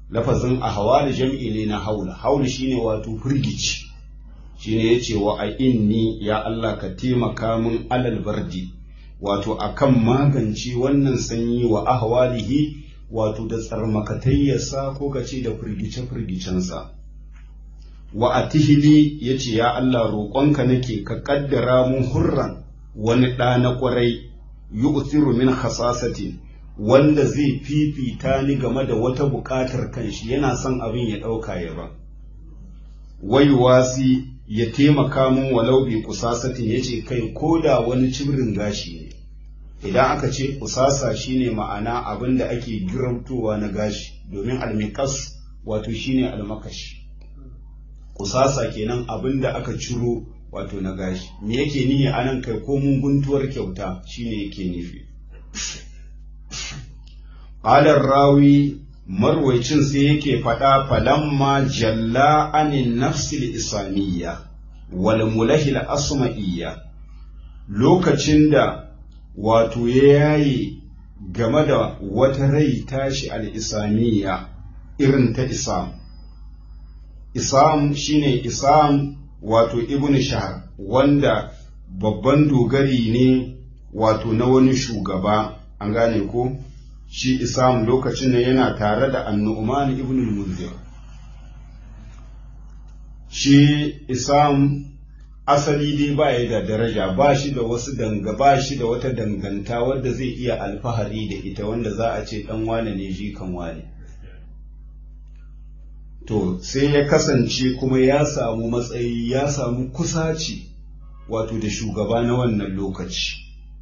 lafazin ahwal jam'i ne na haula haula shine wato firgici shine yace wa a inni ya Allah ka taimaka min alal bardi wato akan magance wannan sanyi wa ahwalihi wato da tsarmakatayyarsa ko kace da firgice-firgicensa wa atihili yace ya Allah roƙonka nake ka kaddara mun hurran wani ɗa na ƙwarai yu'thiru min khasasatin wanda zai fifita ni game da wata buƙatar kanshi yana son abin ya ɗauka ya ba wai wasi ya taimaka mun walau bi kusasatin yace kai ko da wani cibrin gashi ne idan aka ce kusasa shine ma'ana abin da ake giramtowa na gashi domin almikas wato shine almakashi kusasa kenan abin da aka ciro wato na gashi me yake nihi anan kai ko mun guntuwar kyauta shine yake nufi qalar rawi marwaicin sai yake faɗa falamma jalla anin nafsil isamiyya wal mulahil asma'iyya lokacin da wato ya yaye game da wata rai tashi al-isamiyya irin ta isam isam shine isam wato ibn shahar wanda babban dogari ne wato na wani shugaba an gane ko shi isam lokacin da yana tare da annu'man ibn al-munzir shi isam asali dai ba ya da daraja ba shi da wasu danga ba shi da wata danganta wadda zai iya alfahari da ita wanda za a ce dan wane ne ji kan wane to sai ya kasance kuma ya samu matsayi ya samu kusaci wato da shugaba na wannan lokaci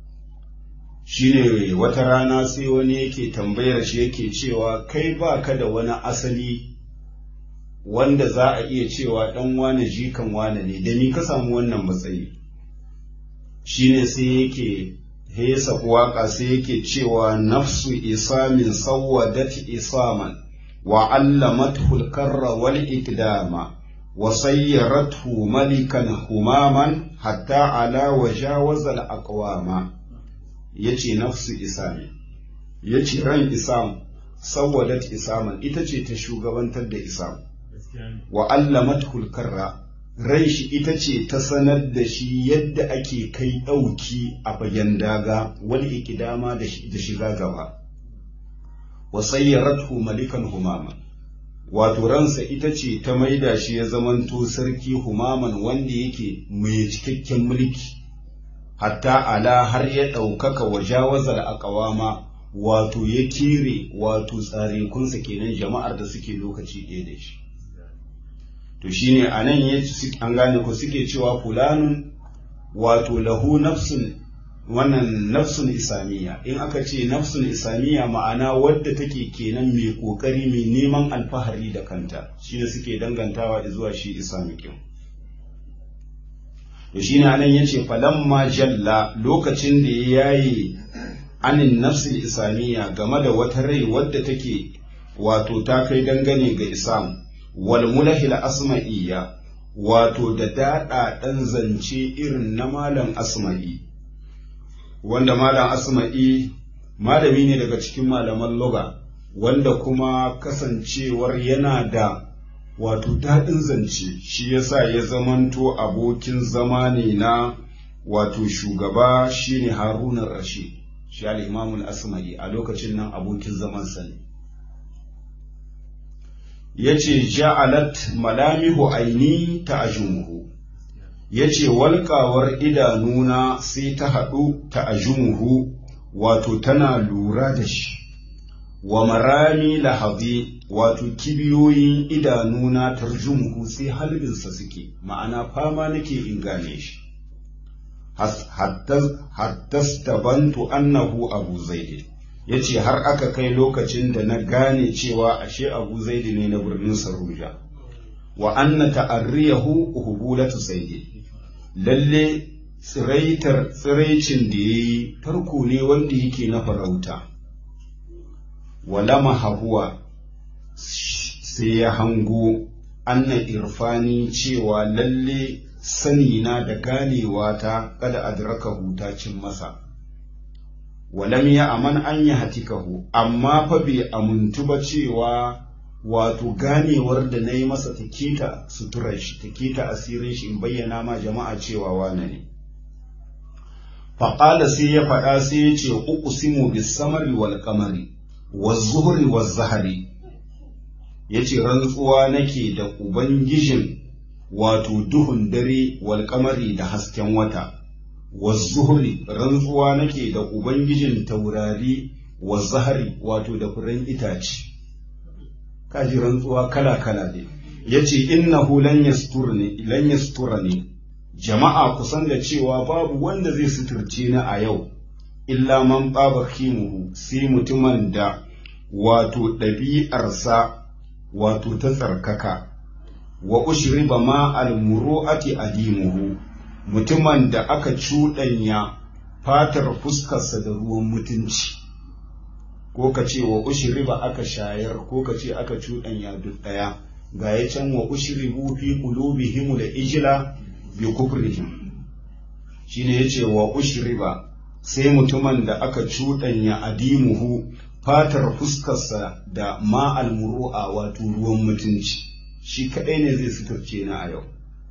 shine wata rana sai wani yake tambayar shi yake cewa kai ba ka da wani asali wanda za a iya cewa ɗan wane jikan wane ne da ni ka samu wannan matsayi shine sai yake hesa waƙa sai yake cewa nafsu isamin sawwadat isaman wa allamathu al-karra wal ikdama wa sayyarathu malikan humaman hatta ala wajawaza al-aqwama yace nafsu isami yace ran isam sawwadat isaman ita ce ta shugabantar da isam wa allamatul karra ran shi ita ce ta sanar da shi yadda ake kai ɗauki a bayan daga wal ikidama da shiga gaba wa sayyaratu malikan humama wato ransa ita ce ta maida shi ya zamanto sarki humaman wanda yake mai cikakken mulki hatta ala har ya ɗaukaka wa jawazar akawama wato ya kire wato tsarekunsa kenan jama'ar da suke lokaci ɗaya da shi to shine a nan ya an gane ku suke cewa fulanun wato lahu nafsun wannan nafsun isamiya in aka ce nafsun isamiya ma'ana wadda take kenan mai kokari mai neman alfahari da kanta shine suke dangantawa zuwa shi isamikin to shine anan yace falamma jalla lokacin da ya yaye anin nafsul isamiya game da wata rai wadda take wato ta kai dangane ga isam wal mulahil asma'iyya wato da daɗa ɗan zance irin na malam asma'i wanda malam asma'i malami ne daga cikin malaman loga wanda kuma kasancewar yana da wato daɗin zance shi yasa ya zamanto abokin zama ne na wato shugaba shine harunan rashid shi al-imamul asma'i a lokacin nan abokin zamansa ne yace ja'alat malamihu aini ta ajumuhu yace walƙawar idanuna sai ta haɗu ta ajumuhu wato tana lura da shi wa marami lahabi wato kibiyoyin idanuna tarjumuhu sai halbinsa suke ma'ana fama nake in gane shi hattastabantu annahu abu zaidi ya ce har aka kai lokacin da na gane cewa ashe abu zaidi ne na birnin saruja wa anna ta'arriyahu uhubulatu saidi lalle tsiraitar tsiraicin da ya yi tarko ne wanda yake na farauta walama hahuwa sai ya hango anna irfani cewa lalle sanina da ganewa ta kada adrakahu ta cin masa walam ya aman an yi hatikahu amma fa bai amuntu ba cewa wato ganewar da na yi masa ta keta suturar shi ta keta asirin shi in bayyana ma jama'a cewa wane ne faƙala sai ya faɗa sai ya ce uku simu bis samari wal kamari wa zuhri wa zahari ya ce rantsuwa nake da ubangijin wato duhun dare wal kamari da hasken wata wa zuhri rantsuwa nake da ubangijin taurari wa zahari wato da furen itace kaji rantsuwa kala-kala ne ya ce innahu lan yastura ne jama'a kusan da cewa babu wanda zai suturce ni a yau illa man ɓaba kimuhu sai mutumin da wato ɗabi'arsa wato ta tsarkaka wa ushriba ma almuru'ati adimuhu mutumin da aka cuɗanya fatar fuskarsa da ruwan mutunci ko ka ce wa ushriba aka shayar ko ka ce aka cuɗanya duk ɗaya ga ya can wa ushribu fi qulubihim da ijla bi kufrihim shine yace wa ushriba sai mutumin da aka cuɗanya adimuhu fatar fuskarsa da ma almuru'a wato ruwan mutunci shi kaɗai ne zai suturce na a yau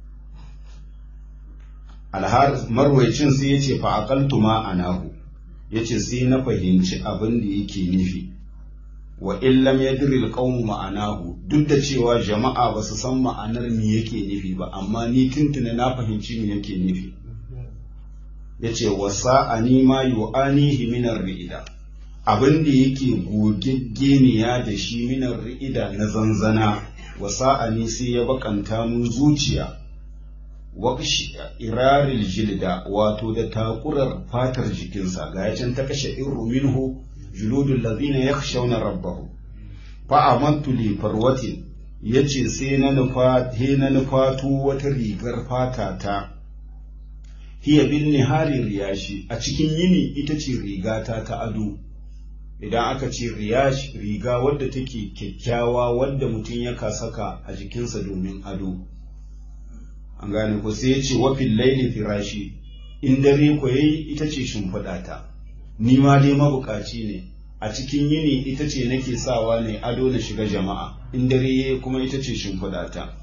alhar marwaicin sai yace fa aqaltu ma anahu yace sai na fahimci abin da yake nufi wa illam yadri alqawm ma'anahu duk da cewa jama'a ba su san ma'anar me yake nufi ba amma ni tuntuna na fahimci me yake nufi yace wa sa'ani ma yu'anihi min ar-ri'ida abin da yake gogeggeniya da shi min ar-ri'ida na zanzana wa sa'ani sai ya bakanta mun zuciya waƙshi iraril jilda wato da takurar fatar jikinsa ga yacin ta kashe irru minhu juludul ladina yakhshawna rabbahum fa amantu li farwatin yace sai na nufa he na nufatu wata rigar fata ta hiya bin nihari riyashi a cikin yini ita ce rigata ta ado idan aka ce riyash riga wadda take kyakkyawa wadda mutum ya saka a jikinsa domin ado an gane ko sai ya ce wafin laili firashi in dare ko yayi ita ce shimfiɗa ta ni ma dai mabukaci ne a cikin yini ita ce nake sawa ne ado na shiga jama'a in dare yayi kuma ita ce shimfiɗa ta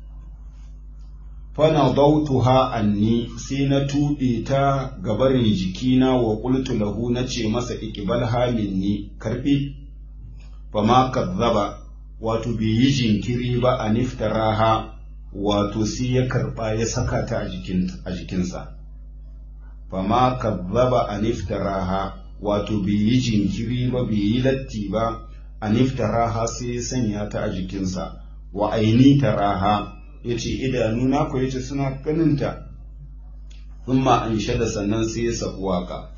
fana dautuha anni sai na tuɓe ta gabarin jikina wa qultu lahu na ce masa iqbal haminni karbi fa ma kazzaba wato bai yi jinkiri ba a niftaraha wato sai ya karɓa ya saka ta a jikinsa fama kazzaba a niftaraha wato bai yi jinkiri ba bai yi latti ba a niftaraha sai ya sanya ta a jikinsa wa aini taraha ya ce idanuna ko ya ce suna ganinta thumma an shada sannan sai ya sabu waka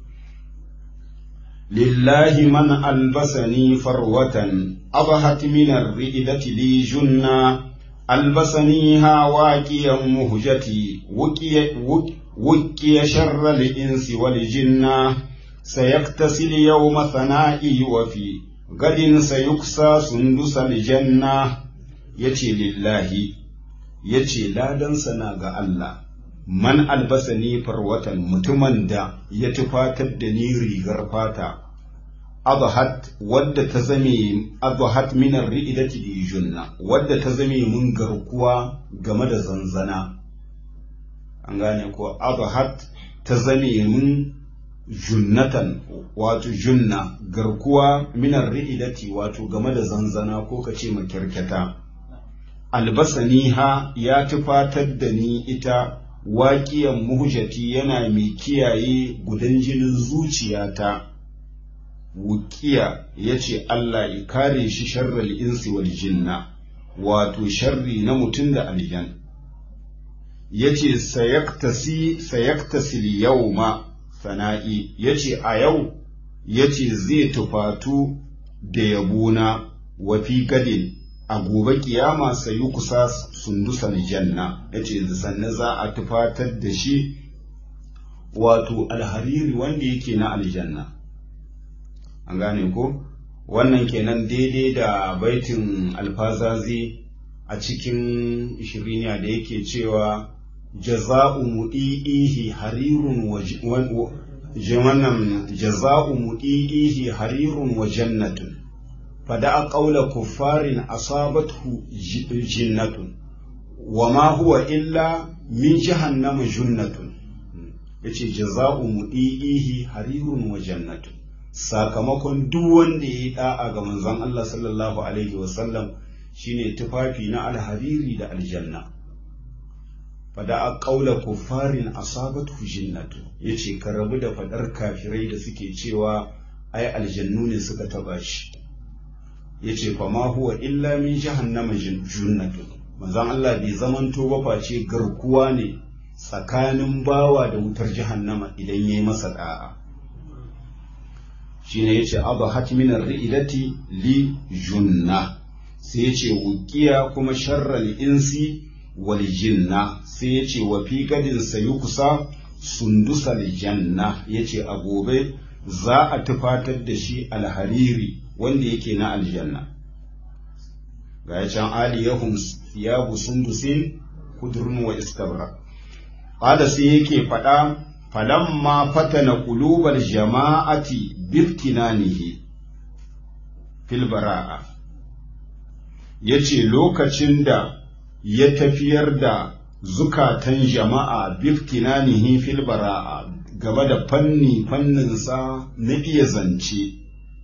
lillahi man albasani farwatan abahat min ar-ri'dati li junna ألبسنيها واكيا مهجتي وكي, وكي شر الإنس والجنة سيكتسل يوم ثنائي وفي غد سيكسى سندس الجنة يتي لله يتي لا دنسنا ga Allah man albasani farwatan mutumin da ya tufatar da ni rigar fata adhat wadda ta zame adhat min ar-ri'idati bi junna wadda ta zame mun garkuwa game da zanzana an gane ko adhat ta zame mun junnatan wato junna garkuwa min ar-ri'idati wato game da zanzana ko kace makirkata albasaniha ya tufatar da ni ita waƙiyan muhjati yana mai kiyaye gudan jinin zuciyata wukiya ya ce Allah ya kare shi sharral insi wal jinna wato sharri na mutum da aljan ya ce sayaktasi yawma sana'i ya ce a yau ya ce zai tufatu da yabona wa fi gadin a gobe kiyama sayi kusa sundusan janna ya ce sannan za a tufatar da shi wato alhariri wanda yake na aljanna an gane ko wannan kenan daidai da baitin alfazazi a cikin shiriniya da yake cewa jaza'u mudi'ihi harirun wa wannan jaza'u mudi'ihi harirun wa jannatun fada qawla kuffarin asabathu jinnatun wa ma huwa illa min jahannama junnatun yace jaza'u mudihi harirun wa jannatun sakamakon duk wanda ya yi da'a ga manzon Allah sallallahu alaihi wasallam shine tufafi na alhariri da aljanna fada a ƙaula kuffarin asabatu jinnatu yace ka rabu da fadar kafirai da suke cewa ai aljannu ne suka taba shi yace fa ma huwa illa min jahannama junnatu manzon Allah bai zamanto ba face garkuwa ne tsakanin bawa da wutar jahannama idan yayi masa da'a shine yace abahat min ar-ri'lati li junna sai yace wuqiya kuma sharral insi wal jinna sai yace wa fi gadin sayukusa sundusal janna yace a gobe za a tufatar da shi alhariri wanda yake na aljanna ga can aliyahum thiyabu sundusin kudrun wa istabra qala sai yake faɗa falamma fatana qulubal jama'ati biftinanihi fil bara'a yace lokacin da ya tafiyar da zukatan jama'a biftinanihi fil bara'a game da fanni fanninsa na iya zance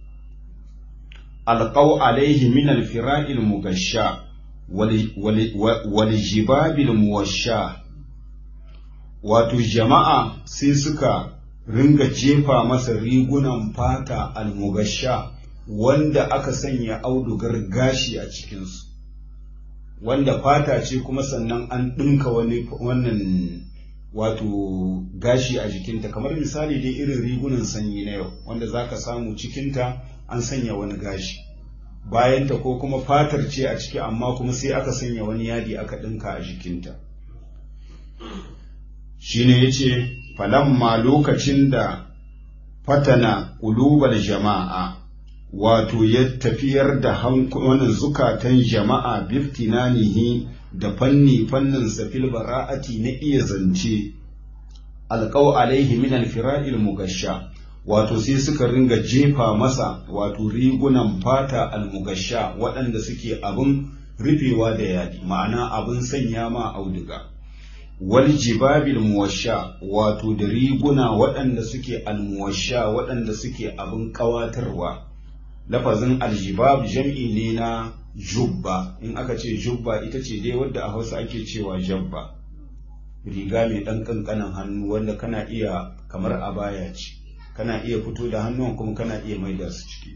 alqaw alaihi min alfira'il mugashsha wal jibabil muwashsha wato jama'a sai suka ringa jefa masa rigunan fata almugasha wanda aka sanya audugar gashi a cikinsu wanda fata ce kuma sannan an ɗinka wani wannan wato gashi a jikinta kamar misali dai irin rigunan sanyi na yau wanda za ka samu cikinta an sanya wani gashi bayanta ko kuma fatar ce a ciki amma kuma sai aka sanya wani yadi aka ɗinka a jikinta shine yace falamma lokacin da fatana ƙulubar jama'a wato ya tafiyar da hankulan zukatan jama'a biftinanihi da fanni fannin safil bara'ati na iya zance alƙau alaihi min alfira'il mugasha wato sai suka ringa jefa masa wato rigunan fata almugasha waɗanda suke abin rufewa da yadi ma'ana abin sanya ma auduga wal jibabil muwasha wato da riguna waɗanda suke almuwasha waɗanda suke abin ƙawatarwa lafazin aljibab jam'i ne na jubba in aka ce jubba ita ce dai wadda a hausa ake cewa jabba riga mai ɗan ƙanƙanin hannu wanda kana iya kamar abaya ce kana iya fito da hannun kuma kana iya maida su ciki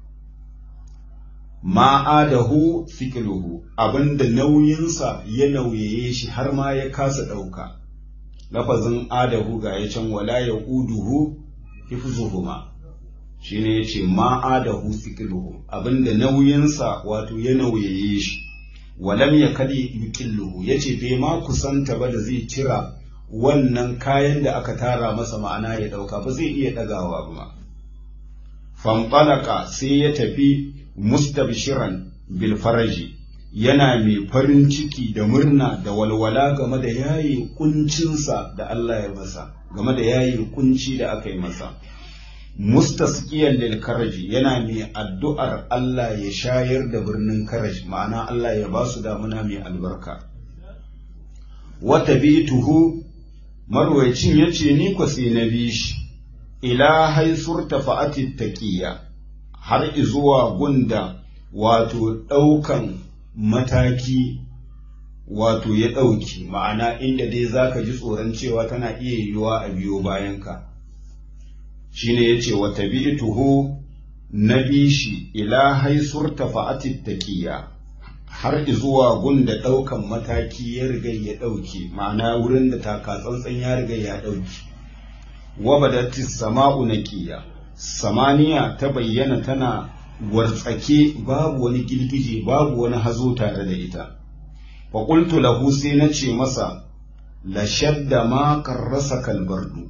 ma'adahu fikiluhu abinda nauyinsa ya nauyaye shi har ma ya kasa ɗauka lafazin adahu ga ya can wala ya uduhu hifzuhuma shi ne ya ce ma'adahu fikiluhu abinda nauyinsa wato ya nauyaye shi walam ya kali yukilluhu ya ce bai ma kusanta ba da zai cira wannan kayan da aka tara masa ma'ana ya ɗauka ba zai iya ɗagawa ba ma fanfalaka sai ya tafi mustabshiran bil faraji yana mai farin ciki da murna da walwala game da yayi kuncinsa da Allah ya masa game da yayi kunci da aka yi masa mustasqiyan lil karaji yana mai addu'ar Allah ya shayar da birnin karaj ma'ana Allah ya ba su damuna mai albarka wata bituhu marwayacin yace ni ko sai na bi shi ila haisurta fa'atit taqiya har izuwa gunda wato ɗaukan mataki wato ya ɗauki ma'ana inda dai za ka ji tsoron cewa tana iya yiwuwa a biyo bayanka shi ne ya ce wata tuho na bishi ila haisur tafa'atit taqiya har izuwa gunda ɗaukan mataki ya riga ya ɗauki ma'ana wurin da taka tsantsan ya riga ya ɗauki wa badatis sama'u naqiya samaniya ta bayyana tana wartsake babu wani girgije babu wani hazo tare da ita fa qultu lahu sai na ce masa la shadda ma karrasa kalbardu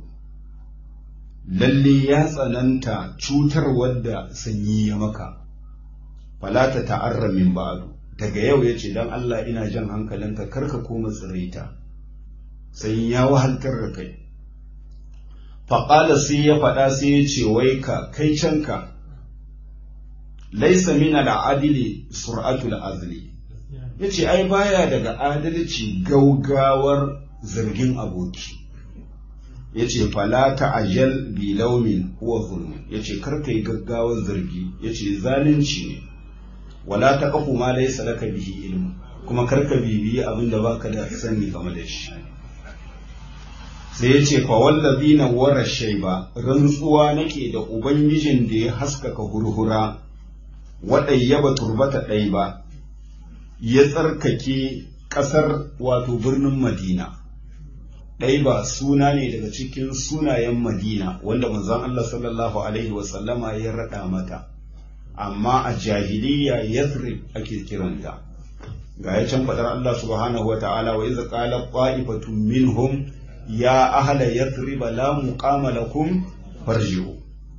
lalle ya tsananta cutar wadda sanyi ya maka fala ta ta'arra min ba'du daga yau yace dan Allah ina jan hankalinka karka koma tsiraita sanyi ya wahaltar da kai faƙala sai ya faɗa sai ya ce wai ka kai canka laisa min al'adili sur'atul azli yace ai baya daga adalci gaugawar zargin aboki yace fala ta'ajjal bi laumin huwa zulm yace kar kai gaggawar zargi yace zalunci ne wala taqfu ma laysa laka bihi ilmu kuma kar ka bibiyi abinda baka da sani game da shi sai yace fa wallazina wara shayba rantsuwa nake da ubangijin da ya haskaka hurhura waɗayyaba turbata ɗai ba ya tsarkake ƙasar wato birnin madina ɗai ba suna ne daga cikin sunayen madina wanda manzon Allah sallallahu alaihi wasallama ya raɗa mata amma a jahiliya yathrib ake kiranta ga ya can faɗar Allah subhanahu wa ta'ala wa iza qala qa'ifatu minhum ya ahla yathrib la muqama lakum farji'u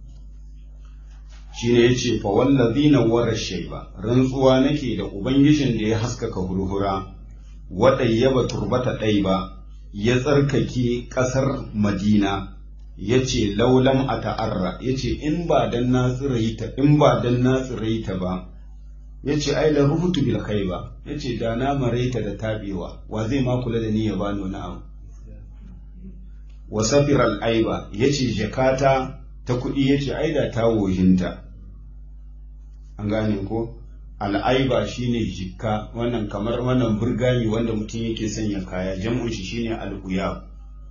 shine yace fa wallazina wara shayba rantsuwa nake da ubangijin da ya haskaka hurhura wadayyaba turbata ɗaiba ya tsarkake ƙasar madina yace laulam a ta'arra yace in ba dan na tsiraita in ba dan na tsiraita ba yace ai la ruhutu bil khayba yace da na maraita da tabewa wa zai ma kula da ni ya bani wani abu wa safiral aiba yace jakata ta kuɗi yace ai da ta wohinta an gane ko al'aiba shine jikka wannan kamar wannan burgami wanda mutum yake sanya kaya jam'un shi shine al'uya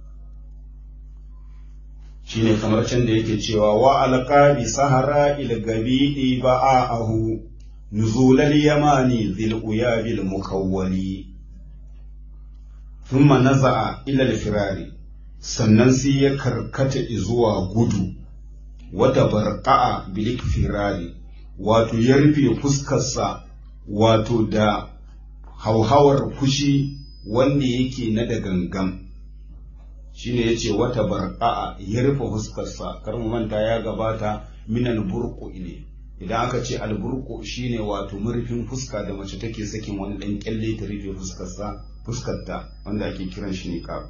shine kamar can da yake cewa wa alqabi sahara il gabi ba'ahu nuzulal yamani zil uyabil mukawwali thumma naza'a ila al-firari sannan sai ya karkata zuwa gudu wata barqa'a bil firari wato ya rufe fuskarsa wato da hauhawar fushi wanda yake na da gangan shine yace wata barqa'a ya rufe fuskarsa kar mu manta ya gabata min alburqu ne idan aka ce alburqu shine wato murfin fuska da mace take sakin wani dan kyalle ta rufe fuskarsa fuskarta wanda ake kiran shi niqab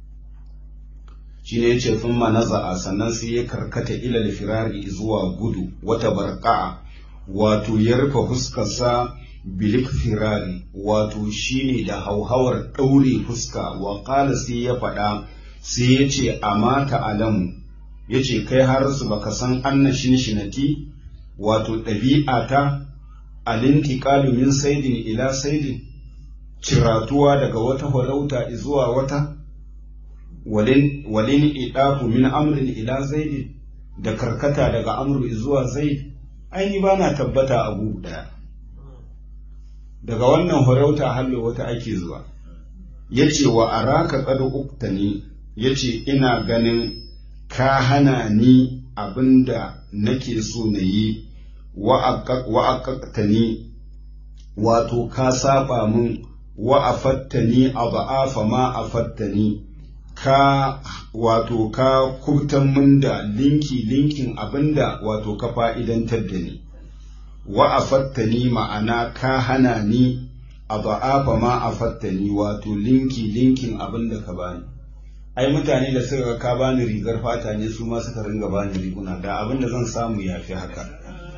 shine yace thumma naza'a sannan sai ya karkata ila firari zuwa gudu wata barqa'a wato ya rufe fuskarsa bilik firari wato shine da hauhawar ɗaure fuska wa ƙala sai ya faɗa sai ya ce amata alamu ya ce kai har su baka san anna shinati wato ɗabi'a ta alinti min saidin ila saidin ciratuwa daga wata farauta zuwa wata walin idafu min amrin ila zaidin da karkata daga amru zuwa zaid aini ba na tabbata abu daya daga wannan farauta hallo wata ake zuwa ya ce wa araka kada uktani ya ce ina ganin ka hana ni abinda nake so na yi wa'aƙaƙtani wato ka saba min wa'afattani a ba'afa ma afattani ka wato ka kubtan min da linki linkin abinda wato ka fa'idantar da ni wa afattani ma'ana ka hana ni a ba'afa ma afattani wato linki linkin abinda ka bani ai mutane da suka ka bani rigar fata ne su ma suka ringa bani riguna da abinda zan samu ya fi haka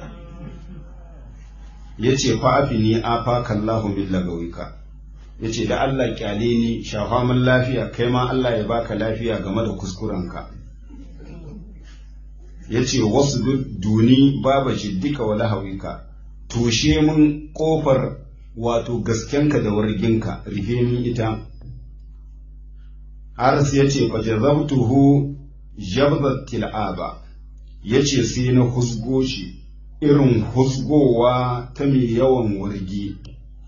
ya ce fa'afi ni afa kallahu min lagawika ya ce da Allah kyale ni shafa min lafiya kai ma Allah ya baka lafiya game da kuskurenka ya ce wasu duni baba jiddika wa lahawika toshe mun kofar wato gaskenka da warginka rufe min ita haris ya ce fa jazabtuhu jabzat til'aba ya ce sai na husgo shi irin husgowa ta mai yawan wargi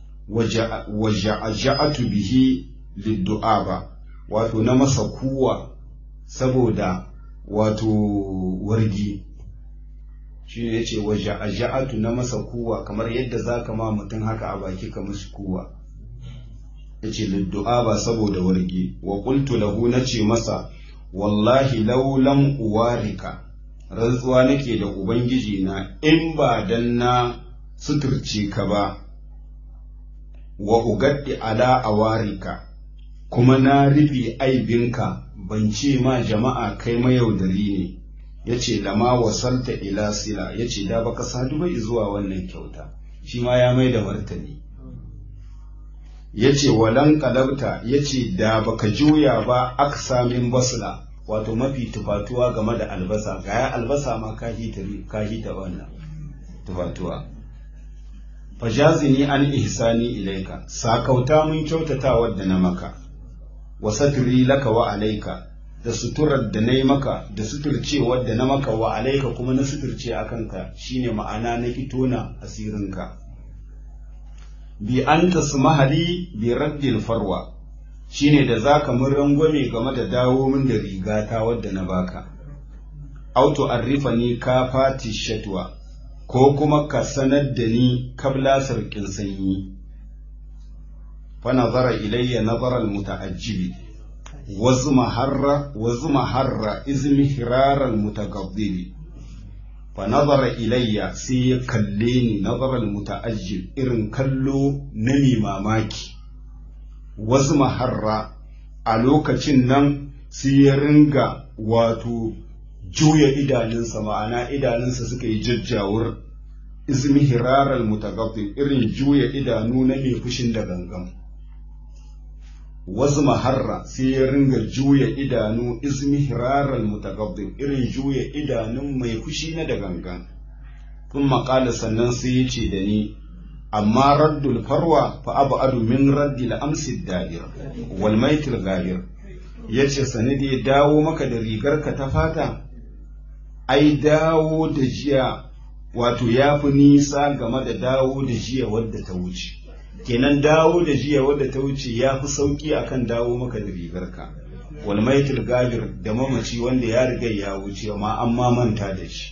waja'atu bihi liddu'aba wato na masa kuwa saboda wato wargi shi ne yace waja'atu na masa kuwa kamar yadda zaka ma mutum haka a baki ka mashi kuwa yace liddu'aba saboda wargi wa qultu lahu nace masa wallahi law lam uwarika rantsuwa nake da ubangiji na in ba dan na suturce ka ba wa ugaddi ala awarika kuma na rufe aibinka ban ce ma jama'a kai mayaudari ne ya ce lama wasalta ila sila ya ce da baka sadu bai zuwa wannan kyauta shi ma ya mai da martani ya ce walan kalabta ya ce da baka juya ba aksa min basla wato mafi tufatuwa game da albasa ga ya albasa ma ka hita wannan tufatuwa fajazini an ihsani ilaika sakauta mun kyautata wadda na maka wa satri laka wa alaika da suturar da na yi maka da suturcewar da na maka wa alaika kuma na suturce a kanka shine ma'ana na fito na asirinka bi an tasmahali bi raddil farwa shine da zaka mun rangwame game da dawo min da rigata wadda na baka auto arrifani ka fati shatwa ko kuma ka sanar da ni kabla sarkin sanyi fa nazara ilayya nazara almutaajjibi wazma harra wazma harra izmi hiraral mutagabbibi fa nazara ilayya sai ya kalle ni nazara almutaajjib irin kallo na mi mamaki wazma harra a lokacin nan sai ya ringa wato juya idanunsa ma'ana idanunsa suka yi jajjawur izmi hiraral mutagabbin irin juya idanu na mai fushin da gangan wasu maharra sai ya ringa juya idanu izmi hiraral mutagabbin irin juya idanun mai fushi na da gangan kun maƙala sannan sai ya ce da ni amma raddul farwa fa abu adu min raddil amsi da'ir wal maitil gahir yace sanadi dawo maka da rigarka ta fata ai dawo da jiya wato ya fi nisa game da dawo da jiya wadda ta wuce kenan dawo da jiya wadda ta wuce ya fi sauki akan dawo maka da rigarka wal maitul gabir da mamaci wanda ya riga ya wuce amma an ma manta da shi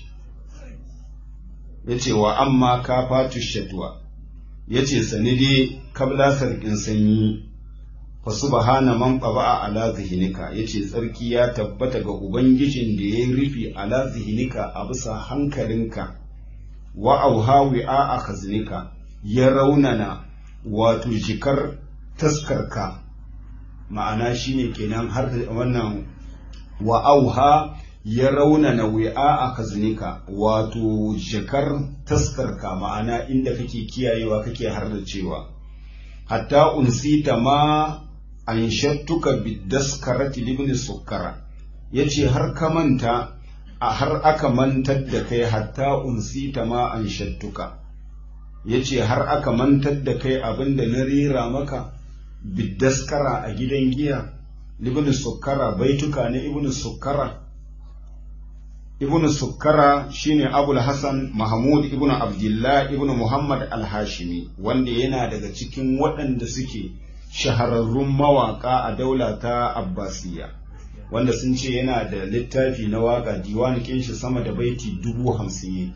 yace wa amma ka fatu shatwa yace sani dai kabla sarkin sanyi fa subhana man qaba ala zihnika yace tsarki ya tabbata ga ubangijin da ya rufi ala zihnika a bisa hankalinka wa auhawi a akhaznika ya raunana wato jikar taskarka ma'ana shine kenan har wannan wa auha ya raunana wi'a a kaznika wato jikar taskarka ma'ana inda kake kiyayewa kake har da cewa hatta unsita ma an shattuka bidaskarati libni sukkara yace har ka manta a har aka mantar da kai hatta unsita ma an shattuka yace har aka mantar da kai abinda na rera maka biddaskara a gidan giya libni sukkara baituka na ibnu sukkara ibnu sukkara shine abul hasan mahmud ibnu abdullah ibnu muhammad al-hashimi wanda yana daga cikin waɗanda suke shahararrun mawaka a daula ta abbasiya wanda sun ce yana da littafi na waka diwani shi sama da baiti dubu hamsin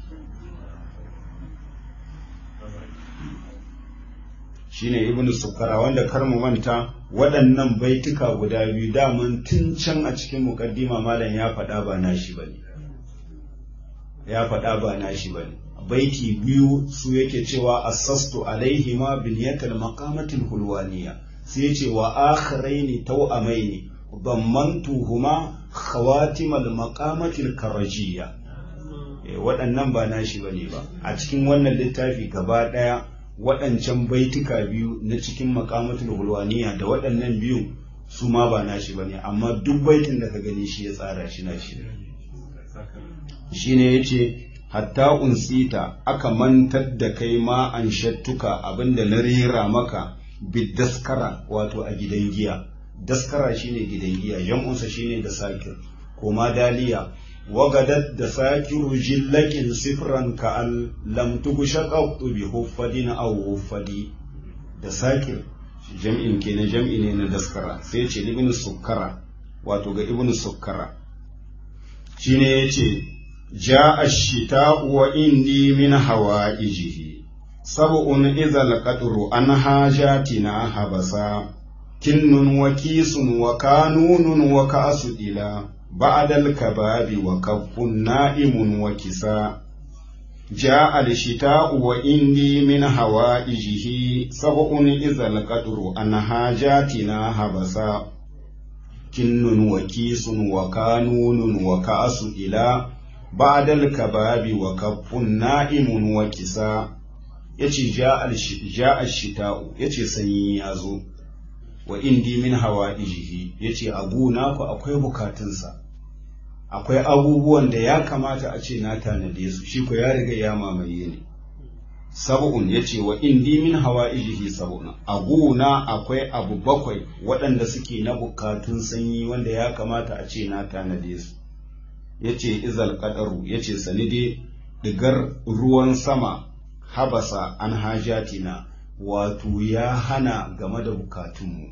shine ibnu sukara wanda kar mu manta waɗannan baituka guda biyu daman tun can a cikin mukaddima malam ya faɗa ba nashi bane ya faɗa ba nashi bane baiti biyu su yake cewa assastu alaihima biniyatal maqamatil hulwaniya sai ya ce wa akharaini tawamaini ضمنتهما خواتم المقامة الكرجية waɗannan ba nashi bane ba a cikin wannan littafi gaba ɗaya waɗancan baituka biyu na cikin makamatul hulwaniya da waɗannan biyu su ma ba nashi bane amma duk baitin da ka gani shi ya tsara shi na shi shine yace hatta unsita aka mantar da kai ma an shattuka abinda na rera maka bidaskara wato a gidan giya daskara shine gidan giya jam'unsa shine da sakir koma daliya wagadat da sakiru jillakin sifran ka al lam tugusha qattu bi huffadin aw huffadi da sakir jam'in kenan jam'i ne na daskara sai ce ibn sukkara wato ga ibn sukkara shine yace ja'a ash-shita'u wa indi min hawa'ijihi sab'un idza al-qadru an hajatina habasa kinnun wa kisun wa kanunun wa ka'su ila ba'da al-kababi wa kaffun na'imun wa kisa جاء الشتاء وإني من هوائجه سبع إذا القدر عن حاجاتنا هبسا كن وكيس وكانون وكأس إلى ba'dal kababi wa kaffun na'imun wa kisa yace ja'a shita'u yace sanyi ya zo wa indi min hawa'ijihi yace a gona ku akwai bukatunsa akwai abubuwan da ya kamata a ce na tanade su shi ko ya riga ya mamaye ne sab'un yace wa indi min hawa'ijihi sab'un a gona akwai abu bakwai waɗanda suke na bukatun sanyi wanda ya kamata a ce na tanade su yace izal qadaru yace sanide digar ruwan sama habasa an hajatina wato ya hana game da bukatunmu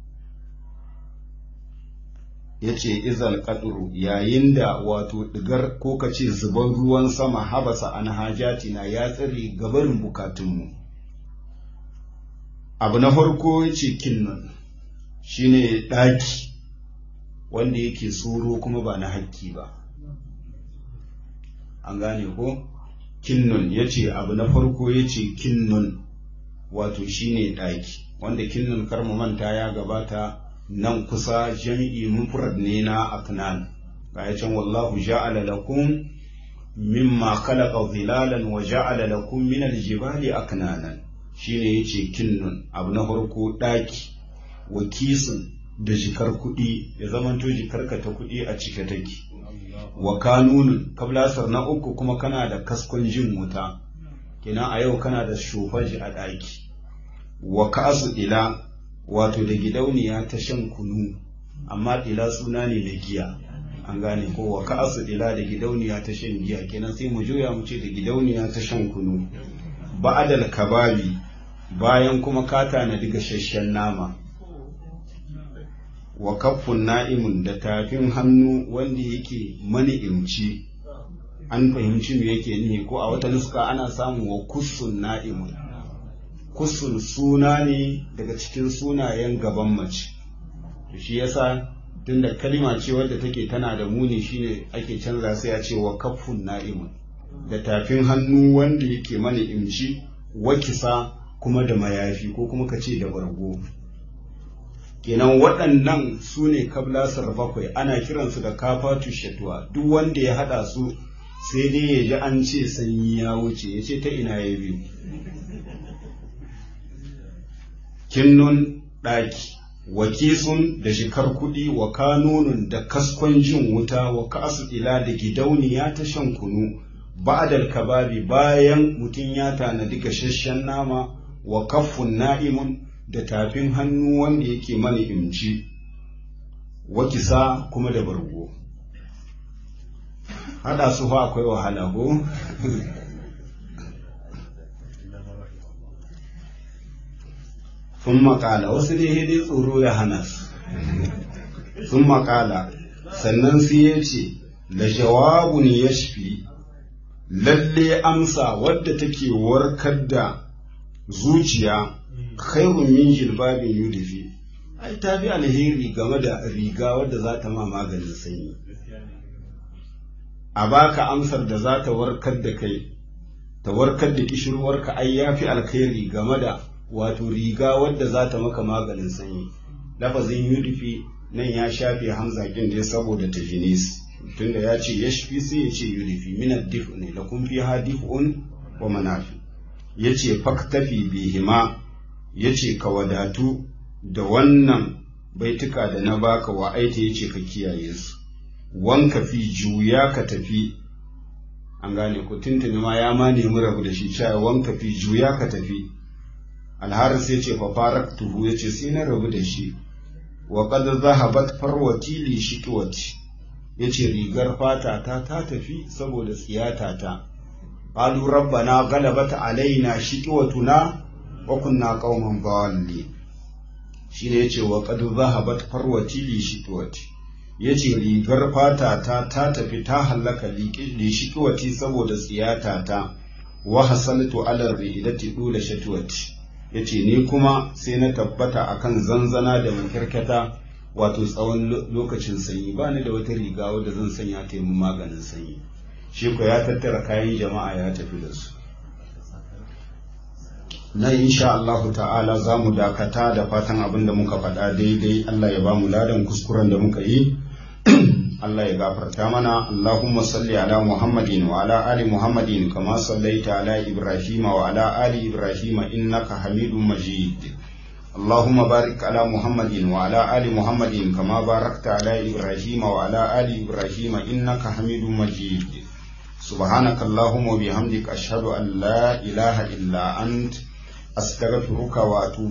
ya ce izal kaduru yayin da wato digar ko ka ce zuban ruwan sama habasa an hajatina ya tsare gabarin bukatunmu abu na farko ya ce kinnan shine ɗaki wanda yake tsoro kuma ba na hakki ba an gane ko kinnun ya ce abu na farko ya ce kinnun wato shine ɗaki wanda kinnun karmu manta ya gabata nan kusa jami'i mufrad ne na aknan ga ya can wallahu ja'ala lakum mimma khalaqa zilalan wa ja'ala lakum min aljibali aknanan shine yace kinnun abu na farko ɗaki wa kisun da jikar kuɗi ya zamanto jikarka ta kuɗi a cike take wa kanunun kablasar na uku kuma kana da kaskon jin wuta kenan a yau kana da shofaji a ɗaki wa ka'asu ila wato da gidauniya ta shan kunu amma ila suna ne da giya an gane ko wa ka'asu ila da gidauniya ta shan giya kenan sai mu juya mu ce da gidauniya ta shan kunu ba'adal kababi bayan kuma ka tanadi gasasshen nama wa kaffun na'imun da tafin hannu wanda yake mani'imci an fahimci me yake nihi ko a wata nuska ana samun wa kussun na'imun kussun suna ne daga cikin sunayen gaban mace to shi yasa tunda kalima ce wadda take tana da muni shine ake canza sai a ce wa kaffun na'imun da tafin hannu wanda yake mani'imci wakisa kuma da mayafi ko kuma ka ce da bargo kenan waɗannan su ne kablasar bakwai ana kiransu da kafatu shatuwa duk wanda ya haɗa su sai dai ya ji an ce sanyi ya wuce ya ce ta ina ya biyu kinnun ɗaki wa kisun da shikar kuɗi wa kanunun da kaskon jin wuta wa kasu ila da gidauniya ta shan kunu ba'dal kababi bayan mutum ya tanadi gasasshen nama wa kaffun na'imun da tafin hannu wanda yake mana imci wakisa kuma da bargo hada su fa akwai wahala ko sun makala wasu dai dai tsoro ya hana su sun makala sannan sai ya ce da jawabun ya shafi lalle amsa wadda take warkar da zuciya khairun min jilbabin yudifi ai ta fi alheri game da riga wadda za ta ma maganin sanyi a baka amsar da za ta warkar da kai ta warkar da kishirwarka ai ya fi alkhairi game da wato riga wadda za ta maka maganin sanyi lafazin yudifi nan ya shafe hamza kin dai saboda tafinis tunda ya ce ya shafi sai ya ce yudifi minad difu ne da kun fi ha dif'un wa manafi ya ce faktafi bihima ya ce ka wadatu da wannan baituka da na baka wa aita ya ce ka kiyaye su wanka fi juya ka tafi an gane ku tuntuni ma ya ma nemi rabu da shi cewa wanka fi juya ka tafi alharis ya ce fafarak tuhu ya ce sai na rabu da shi wa qad zahabat farwati li shiqwati ya ce rigar fata ta ta tafi saboda tsiyata ta qalu rabbana ghalabat alaina shiqwatuna wa kunna qauman dhalin shine yace wa qad zahabat farwati li shiqwati yace rigar fata ta ta tafi ta hallaka li shiqwati saboda tsiyata ta wa hasaltu ala ridati dula shatwati yace ni kuma sai na tabbata akan zanzana da makirkata wato tsawon lokacin sanyi ba ni da wata riga wadda zan sanya ta yi maganin sanyi shi ko ya tattara kayan jama'a ya tafi da su na insha Allahu ta'ala za mu dakata da fatan abin da muka faɗa daidai Allah ya ba mu ladan kuskuren da muka yi Allah ya gafarta mana Allahumma salli ala Muhammadin wa ala ali Muhammadin kama sallaita ala Ibrahim wa ala ali Ibrahim innaka Hamidum Majid اللهم بارك على محمد وعلى آل محمد كما باركت على إبراهيم وعلى آل إبراهيم إنك حميد مجيد سبحانك اللهم وبحمدك أشهد أن لا إله إلا أنت أستغفرك وأتوب